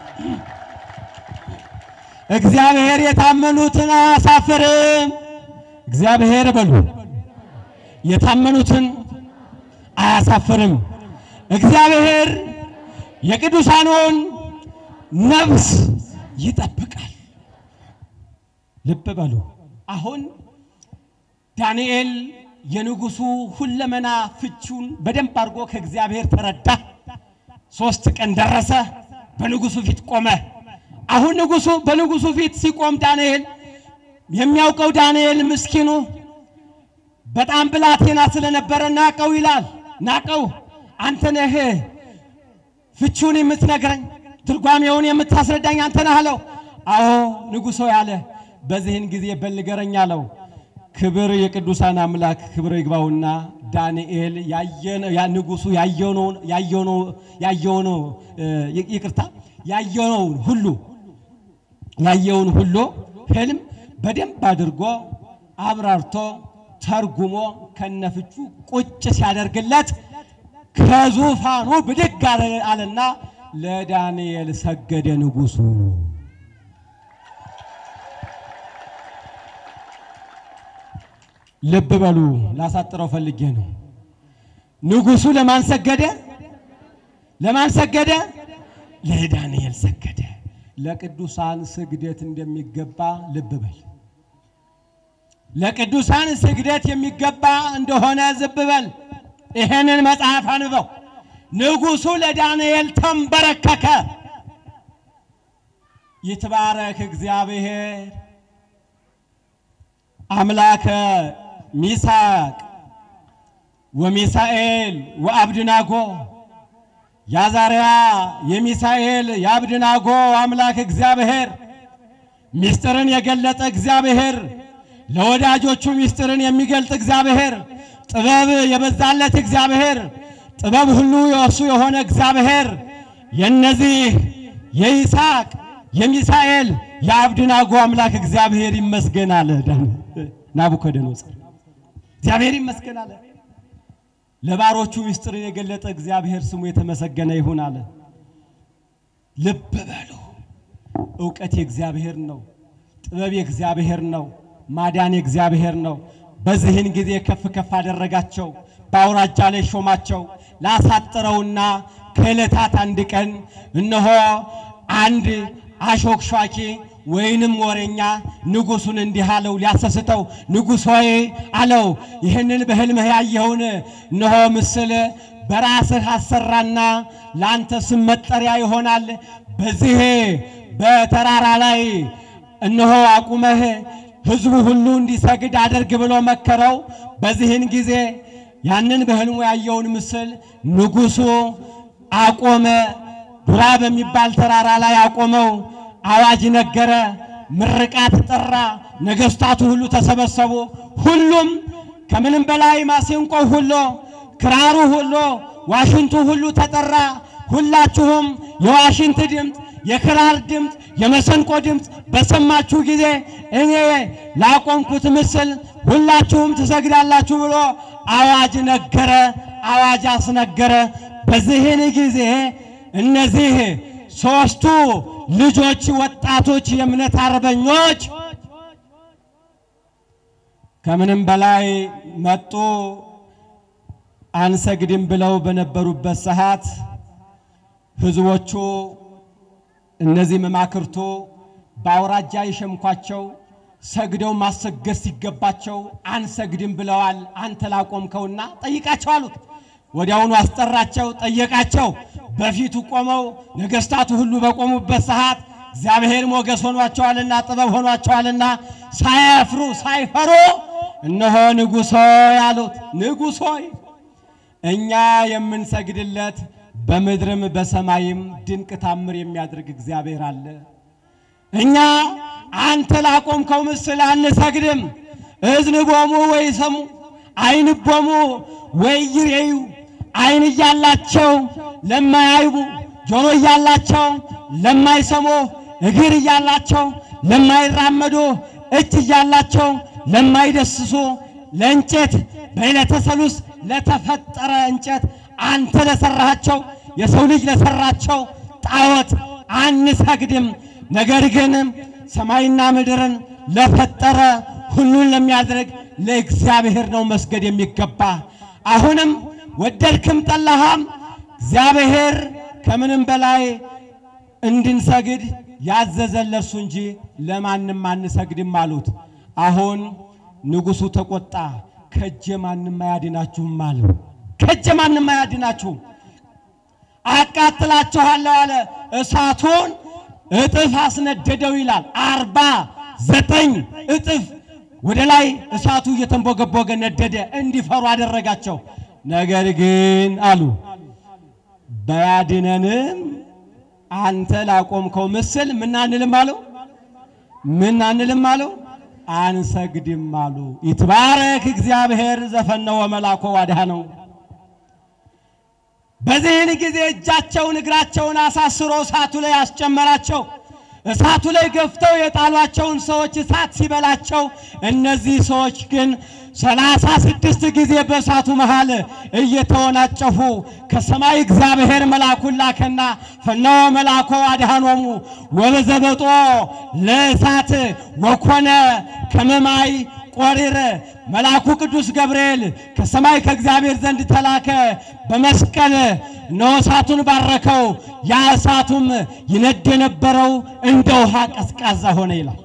እግዚአብሔር የታመኑትን አያሳፍርም። እግዚአብሔር በሉ የታመኑትን አያሳፍርም። እግዚአብሔር የቅዱሳኑን ነፍስ ይጠብቃል። ልብ በሉ። አሁን ዳንኤል የንጉሱ ሁለመና ፍቹን በደንብ አድርጎ ከእግዚአብሔር ተረዳ። ሶስት ቀን ደረሰ። በንጉሱ ፊት ቆመ። አሁን ንጉሱ በንጉሱ ፊት ሲቆም ዳንኤል የሚያውቀው ዳንኤል ምስኪኑ በጣም ብላቴና ስለነበረ ናቀው ይላል። ናቀው አንተ ነህ ፍቹን የምትነግረኝ ትርጓሜውን የምታስረዳኝ አንተ ነህ አለው። አዎ ንጉሶ ያለ በዚህን ጊዜ በል ንገረኝ አለው። ክብር የቅዱሳን አምላክ ክብር ይግባውና ዳንኤል ያየነው ያ ንጉሱ ያየነው ያየነው ያየነው ይቅርታ ያየነውን ሁሉ ያየውን ሁሉ ህልም በደንብ አድርጎ አብራርቶ ተርጉሞ ከነፍቹ ቁጭ ሲያደርግለት ከዙፋኑ ብድግ አለ- አለና ለዳንኤል ሰገደ ንጉሱ። ልብ በሉ፣ ላሳጥረው ፈልጌ ነው። ንጉሱ ለማን ሰገደ? ለማን ሰገደ? ለዳንኤል ሰገደ። ለቅዱሳን ስግደት እንደሚገባ ልብ በል። ለቅዱሳን ስግደት የሚገባ እንደሆነ ዝብ በል። ይሄንን መጽሐፍ አንበው። ንጉሱ ለዳንኤል ተንበረከከ። ይትባረክ እግዚአብሔር አምላከ ሚሳቅ ወሚሳኤል ወአብድናጎ ያዛርያ የሚሳኤል የአብድናጎ አምላክ እግዚአብሔር ምስጢርን የገለጠ እግዚአብሔር ለወዳጆቹ ምስጢርን የሚገልጥ እግዚአብሔር ጥበብ የበዛለት እግዚአብሔር ጥበብ ሁሉ የእሱ የሆነ እግዚአብሔር የነዚህ የይስሐቅ የሚሳኤል የአብድናጎ አምላክ እግዚአብሔር ይመስገን አለ ዳን- ናቡከደነፆር። እግዚአብሔር ይመስገን አለ። ለባሮቹ ምስጢርን የገለጠ እግዚአብሔር ስሙ የተመሰገነ ይሁን አለ። ልብ በሉ። እውቀት የእግዚአብሔር ነው። ጥበብ የእግዚአብሔር ነው። ማዳን የእግዚአብሔር ነው። በዚህን ጊዜ ከፍ ከፍ አደረጋቸው፣ በአውራጃ ላይ ሾማቸው። ላሳጥረውና ከዕለታት አንድ ቀን እነሆ አንድ አሾክሿኪ ወይንም ወሬኛ ንጉሱን እንዲህ አለው ሊያሰስተው፣ ንጉሥ ሆይ አለው ይህንን በሕልምህ ያየኸውን እነሆ ምስል በራስህ አሰራና ለአንተ ስም መጠሪያ ይሆናል። በዚህ በተራራ ላይ እነሆ አቁመህ ሕዝቡ ሁሉ እንዲሰግድ አድርግ ብሎ መከረው። በዚህን ጊዜ ያንን በሕልሙ ያየውን ምስል ንጉሡ አቆመ። ዱራ በሚባል ተራራ ላይ አቆመው። አዋጅ ነገረ፣ ምርቃት ጠራ። ነገሥታቱ ሁሉ ተሰበሰቡ። ሁሉም ከምንም በላይ ማሲንቆ ሁሉ፣ ክራሩ ሁሉ፣ ዋሽንቱ ሁሉ ተጠራ። ሁላችሁም የዋሽንት ድምፅ፣ የክራር ድምፅ፣ የመሰንቆ ድምፅ በሰማችሁ ጊዜ እኔ ላቆምኩት ምስል ሁላችሁም ትሰግዳላችሁ ብሎ አዋጅ ነገረ፣ አዋጅ አስነገረ። በዚህን ጊዜ እነዚህ ሦስቱ ልጆች ወጣቶች የእምነት አርበኞች ከምንም በላይ መጡ። አንሰግድም ብለው በነበሩበት ሰዓት ሕዝቦቹ እነዚህ መማክርቱ በአውራጃ የሸምኳቸው ሰግደው ማሰገድ ሲገባቸው አንሰግድም ብለዋል። አንተ ላቆምከውና ጠይቃቸው አሉት። ወዲያውኑ አስጠራቸው፣ ጠየቃቸው። በፊቱ ቆመው ነገሥታቱ ሁሉ በቆሙበት ሰዓት እግዚአብሔር ሞገስ ሆኗቸዋልና ጥበብ ሆኗቸዋልና ሳያፍሩ ሳይፈሩ እነሆ ንጉሥ ሆይ አሉት። ንጉሥ ሆይ እኛ የምንሰግድለት በምድርም በሰማይም ድንቅ ታምር የሚያደርግ እግዚአብሔር አለ። እኛ አንተ ላቆምከው ምስል አንሰግድም። እዝንቦሙ ወይ ሰሙ አይንቦሙ ወይ ይሬዩ አይን እያላቸው ለማያይቡ ጆሮ እያላቸው ለማይሰሙ እግር እያላቸው ለማይራመዱ እጅ እያላቸው ለማይደስሱ ለእንጨት በዕለተ ሰሉስ ለተፈጠረ እንጨት አንተ ለሰራሃቸው የሰው ልጅ ለሰራቸው ጣዖት አንሰግድም። ነገር ግን ሰማይና ምድርን ለፈጠረ ሁሉን ለሚያደርግ ለእግዚአብሔር ነው መስገድ የሚገባ። አሁንም ወደድክም ጠላሃም እግዚአብሔር ከምንም በላይ እንድንሰግድ ያዘዘን ለእርሱ እንጂ ለማንም አንሰግድም አሉት። አሁን ንጉሡ ተቆጣ። ከእጄ ማንም አያድናችሁም አለው። ከእጄ ማንም አያድናችሁም፣ አቃጥላችኋለሁ አለ። እሳቱን እጥፍ አስነደደው ይላል። አርባ ዘጠኝ እጥፍ ወደ ላይ እሳቱ እየተንቦገቦገ ነደደ። እንዲፈሩ አደረጋቸው። ነገር ግን አሉ በያድነንም አንተ ላቆምከው ምስል ምን አንልም አለው። ምን አንልም አለው። አንሰግድም አሉ። ይትባረክ እግዚአብሔር ዘፈነወ መላኮ ዋድኀነው። በዚህን ጊዜ እጃቸውን እግራቸውን አሳስሮ እሳቱ ላይ አስጨመራቸው። እሳቱ ላይ ገፍተው የጣሏቸውን ሰዎች እሳት ሲበላቸው፣ እነዚህ ሰዎች ግን ሰላሳ ስድስት ጊዜ በእሳቱ መሃል እየተወናጨፉ ከሰማይ እግዚአብሔር መልአኩን ላከና ፈነወ መልአኮ አድኃኖሙ ወበዘበጦ ለእሳት ወኮነ ከመማይ ቆሪር መልአኩ ቅዱስ ገብርኤል ከሰማይ ከእግዚአብሔር ዘንድ ተላከ። በመስቀል እነሆ እሳቱን ባረከው። ያ እሳቱም ይነድ የነበረው እንደ ውሃ ቀዝቃዛ ሆነ ይላል።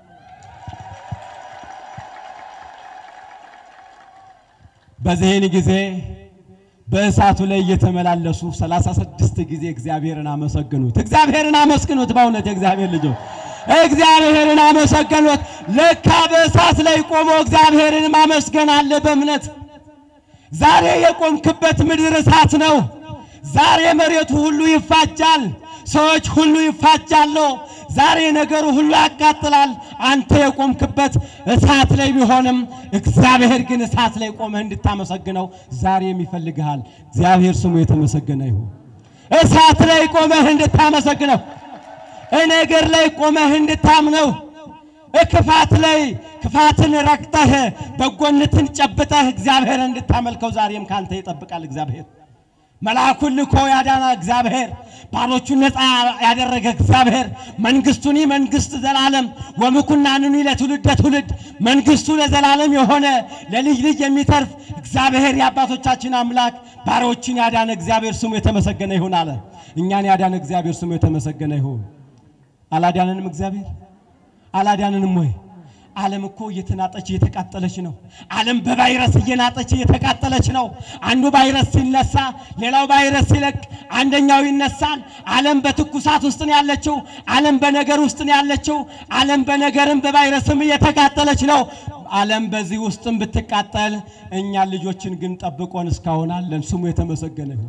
በዚህን ጊዜ በእሳቱ ላይ እየተመላለሱ ሰላሳ ስድስት ጊዜ እግዚአብሔርን አመሰግኑት። እግዚአብሔርን አመስግኑት። በእውነት የእግዚአብሔር ልጆች እግዚአብሔርን አመሰገኑት። ለካ በእሳት ላይ ቆሞ እግዚአብሔርን ማመስገን አለ በእምነት። ዛሬ የቆምክበት ምድር እሳት ነው። ዛሬ መሬቱ ሁሉ ይፋጃል። ሰዎች ሁሉ ይፋጃሉ። ዛሬ ነገሩ ሁሉ ያቃጥላል። አንተ የቆምክበት እሳት ላይ ቢሆንም እግዚአብሔር ግን እሳት ላይ ቆመህ እንድታመሰግነው ዛሬም ይፈልግሃል። እግዚአብሔር ስሙ የተመሰገነ ይሁን። እሳት ላይ ቆመህ እንድታመሰግነው ነገር ላይ ቆመህ እንድታምነው ክፋት ላይ ክፋትን ረግጠህ በጎነትን ጨብጠህ እግዚአብሔር እንድታመልከው ዛሬም ካንተ ይጠብቃል እግዚአብሔር። መልአኩን ልኮ ያዳና እግዚአብሔር ባሮቹን ነፃ ያደረገ እግዚአብሔር መንግስቱኒ መንግስት ዘላለም ወምኩናንኒ ለትውልደ ትውልድ መንግስቱ ለዘላለም የሆነ ለልጅ ልጅ የሚተርፍ እግዚአብሔር የአባቶቻችን አምላክ ባሮችን ያዳነ እግዚአብሔር ስሙ የተመሰገነ ይሁን አለ። እኛን ያዳነ እግዚአብሔር ስሙ የተመሰገነ ይሁን። አላዳነንም? እግዚአብሔር አላዳነንም ወይ? ዓለም እኮ እየተናጠች እየተቃጠለች ነው። ዓለም በቫይረስ እየናጠች እየተቃጠለች ነው። አንዱ ቫይረስ ሲነሳ ሌላው ቫይረስ ሲለቅ አንደኛው ይነሳል። ዓለም በትኩሳት ውስጥ ነው ያለችው። ዓለም በነገር ውስጥ ነው ያለችው። ዓለም በነገርም በቫይረስም እየተቃጠለች ነው። ዓለም በዚህ ውስጥም ብትቃጠል እኛን ልጆችን ግን ጠብቆን እስካሁን አለን። ስሙ የተመሰገነ ይሁን።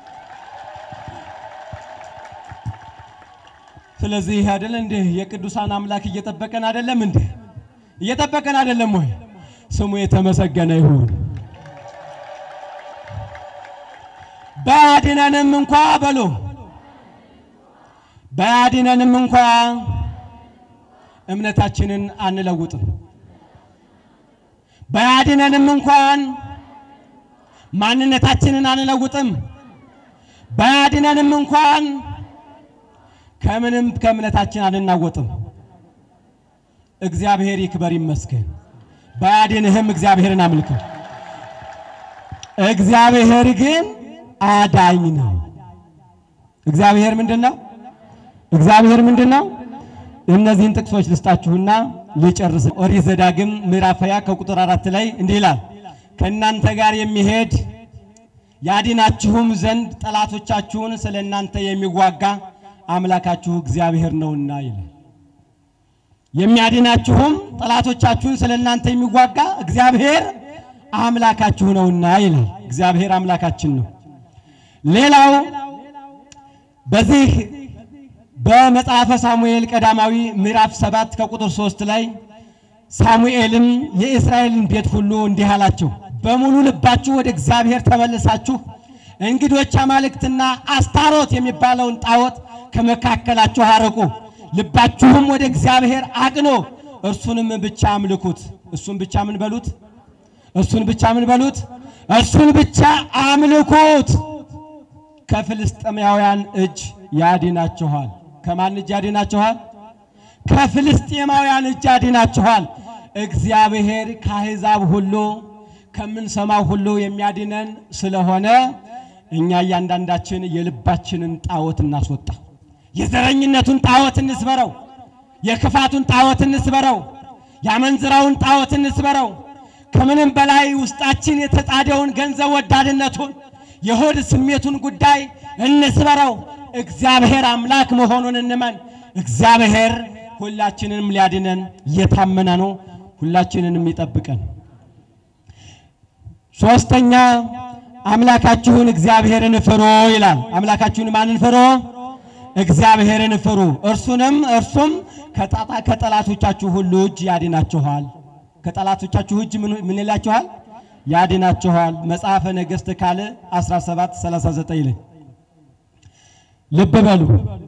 ስለዚህ ይህ አይደለ እንዴ የቅዱሳን አምላክ እየጠበቀን አይደለም እንዴ? እየጠበቀን አይደለም ወይ? ስሙ የተመሰገነ ይሁን። ባያድነንም እንኳ በሉ ባያድነንም እንኳ እምነታችንን አንለውጥም። ባያድነንም እንኳን ማንነታችንን አንለውጥም። ባያድነንም እንኳን ከምንም ከእምነታችን አንናወጥም። እግዚአብሔር ይክበር ይመስገን። ባያድንህም እግዚአብሔርን አምልከው። እግዚአብሔር ግን አዳኝ ነው። እግዚአብሔር ምንድን ነው? እግዚአብሔር ምንድን ነው? እነዚህን ጥቅሶች ልስጣችሁና ልጨርስ። ኦሪት ዘዳግም ምዕራፍ ሃያ ከቁጥር አራት ላይ እንዲህ ይላል ከእናንተ ጋር የሚሄድ ያድናችሁም ዘንድ ጠላቶቻችሁን ስለ እናንተ የሚዋጋ አምላካችሁ እግዚአብሔር ነውና ይላል። የሚያድናችሁም ጠላቶቻችሁን ስለ እናንተ የሚዋጋ እግዚአብሔር አምላካችሁ ነውና ይላል። እግዚአብሔር አምላካችን ነው። ሌላው በዚህ በመጽሐፈ ሳሙኤል ቀዳማዊ ምዕራፍ ሰባት ከቁጥር ሶስት ላይ ሳሙኤልም የእስራኤልን ቤት ሁሉ እንዲህ አላቸው፣ በሙሉ ልባችሁ ወደ እግዚአብሔር ተመልሳችሁ እንግዶች አማልክትና አስታሮት የሚባለውን ጣዖት ከመካከላችሁ አርቁ፣ ልባችሁም ወደ እግዚአብሔር አቅኖ እርሱንም ብቻ አምልኩት። እሱን ብቻ ምን በሉት? እሱን ብቻ ምን በሉት? እሱን ብቻ አምልኩት። ከፍልስጥኤማውያን እጅ ያድናችኋል። ከማን እጅ ያድናችኋል? ከፍልስጥኤማውያን እጅ ያድናችኋል። እግዚአብሔር ከአሕዛብ ሁሉ ከምንሰማው ሁሉ የሚያድነን ስለሆነ እኛ እያንዳንዳችን የልባችንን ጣዖት እናስወጣ። የዘረኝነቱን ጣዖት እንስበረው። የክፋቱን ጣዖት እንስበረው። የአመንዝራውን ጣዖት እንስበረው። ከምንም በላይ ውስጣችን የተጣደውን ገንዘብ ወዳድነቱን የሆድ ስሜቱን ጉዳይ እንስበረው። እግዚአብሔር አምላክ መሆኑን እንመን። እግዚአብሔር ሁላችንንም ሊያድነን እየታመነ ነው። ሁላችንንም ይጠብቀን። ሶስተኛ አምላካችሁን እግዚአብሔርን ፍሩ ይላል። አምላካችሁን ማንን ፍሩ? እግዚአብሔርን ፍሩ፣ እርሱንም እርሱም ከጣጣ- ከጠላቶቻችሁ ሁሉ እጅ ያድናችኋል። ከጠላቶቻችሁ እጅ ምን ምን ይላችኋል? ያድናችኋል። መጽሐፈ ነገሥት ካልዕ 17 39 ላይ ልብ በሉ።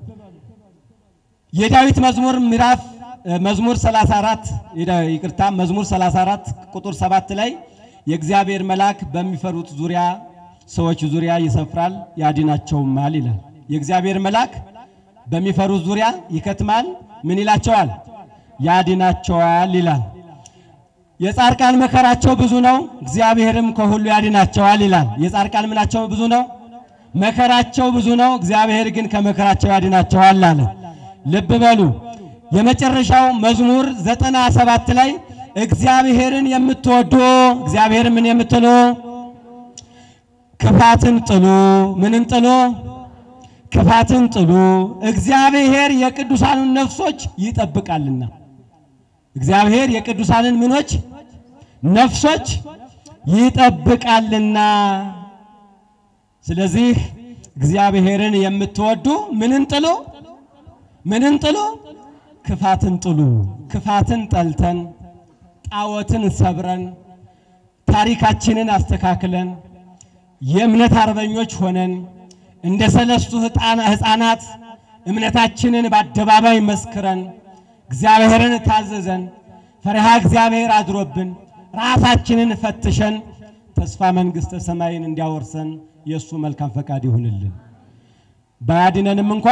የዳዊት መዝሙር ምዕራፍ እ፣ መዝሙር 34 የዳ- ይቅርታ መዝሙር 34 ቁጥር 7 ላይ የእግዚአብሔር መልአክ በሚፈሩት ዙሪያ ሰዎች ዙሪያ ይሰፍራል ያድናቸውማል ይላል። የእግዚአብሔር መልአክ በሚፈሩት ዙሪያ ይከትማል፣ ምን ይላቸዋል? ያድናቸዋል ይላል። የጻድቃን መከራቸው ብዙ ነው፣ እግዚአብሔርም ከሁሉ ያድናቸዋል ይላል። የጻድቃን ምናቸው ብዙ ነው፣ መከራቸው ብዙ ነው፣ እግዚአብሔር ግን ከመከራቸው ያድናቸዋል አለ። ልብ በሉ። የመጨረሻው መዝሙር ዘጠና ሰባት ላይ እግዚአብሔርን የምትወዱ እግዚአብሔር ምን የምትሉ ክፋትን ጥሉ፣ ምንን ጥሉ? ክፋትን ጥሉ፣ እግዚአብሔር የቅዱሳኑን ነፍሶች ይጠብቃልና። እግዚአብሔር የቅዱሳንን ምኖች ነፍሶች ይጠብቃልና። ስለዚህ እግዚአብሔርን የምትወዱ ምንን ጥሉ? ምንን ጥሉ? ክፋትን ጥሉ። ክፋትን ጠልተን ጣዖትን ሰብረን ታሪካችንን አስተካክለን የእምነት አርበኞች ሆነን እንደ ሰለስቱ ሕጣና- ሕፃናት እምነታችንን በአደባባይ መስክረን እግዚአብሔርን ታዘዘን ፈሪሃ እግዚአብሔር አድሮብን ራሳችንን ፈትሸን ተስፋ መንግሥተ ሰማይን እንዲያወርሰን የእሱ መልካም ፈቃድ ይሁንልን። ባያድነንም እንኳ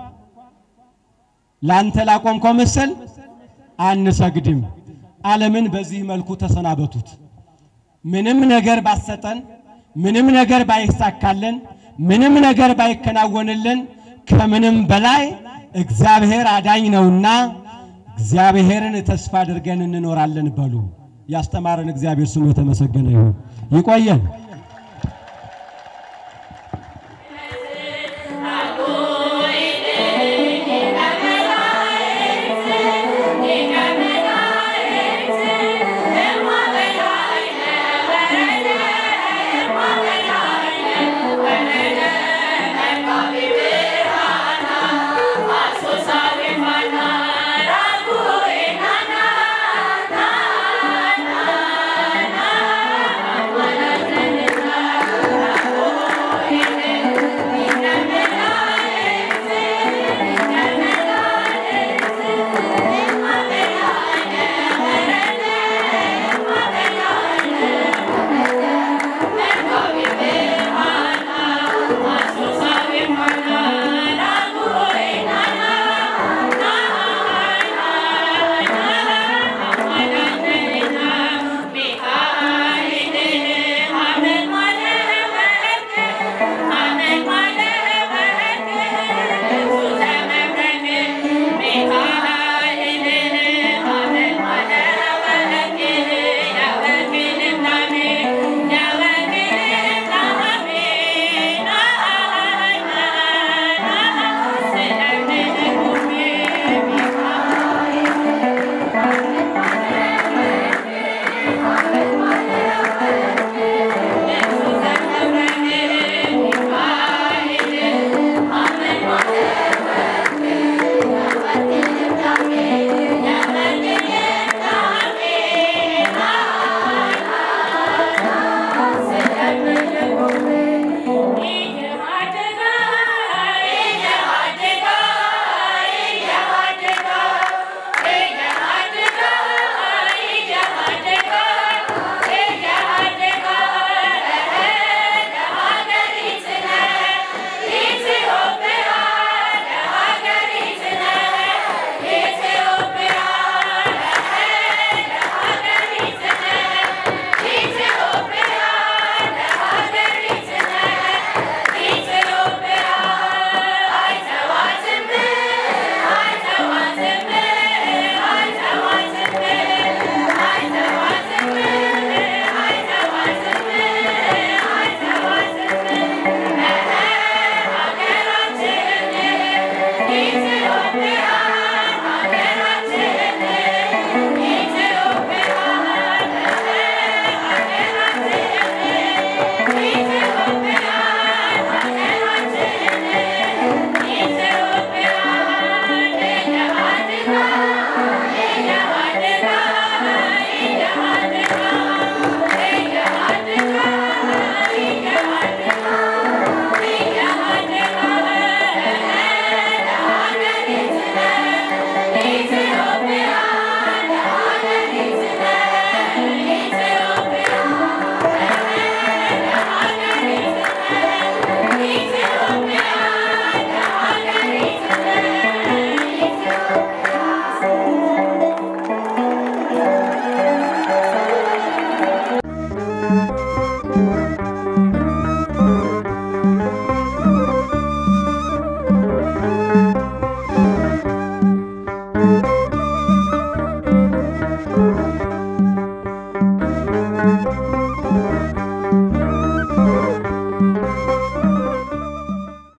ላንተ ላቆምከው ምስል አንሰግድም። ዓለምን በዚህ መልኩ ተሰናበቱት። ምንም ነገር ባሰጠን፣ ምንም ነገር ባይሳካልን፣ ምንም ነገር ባይከናወንልን ከምንም በላይ እግዚአብሔር አዳኝ ነውና እግዚአብሔርን ተስፋ አድርገን እንኖራለን በሉ። ያስተማረን እግዚአብሔር ስሙ የተመሰገነ ይሁን። ይቆየን።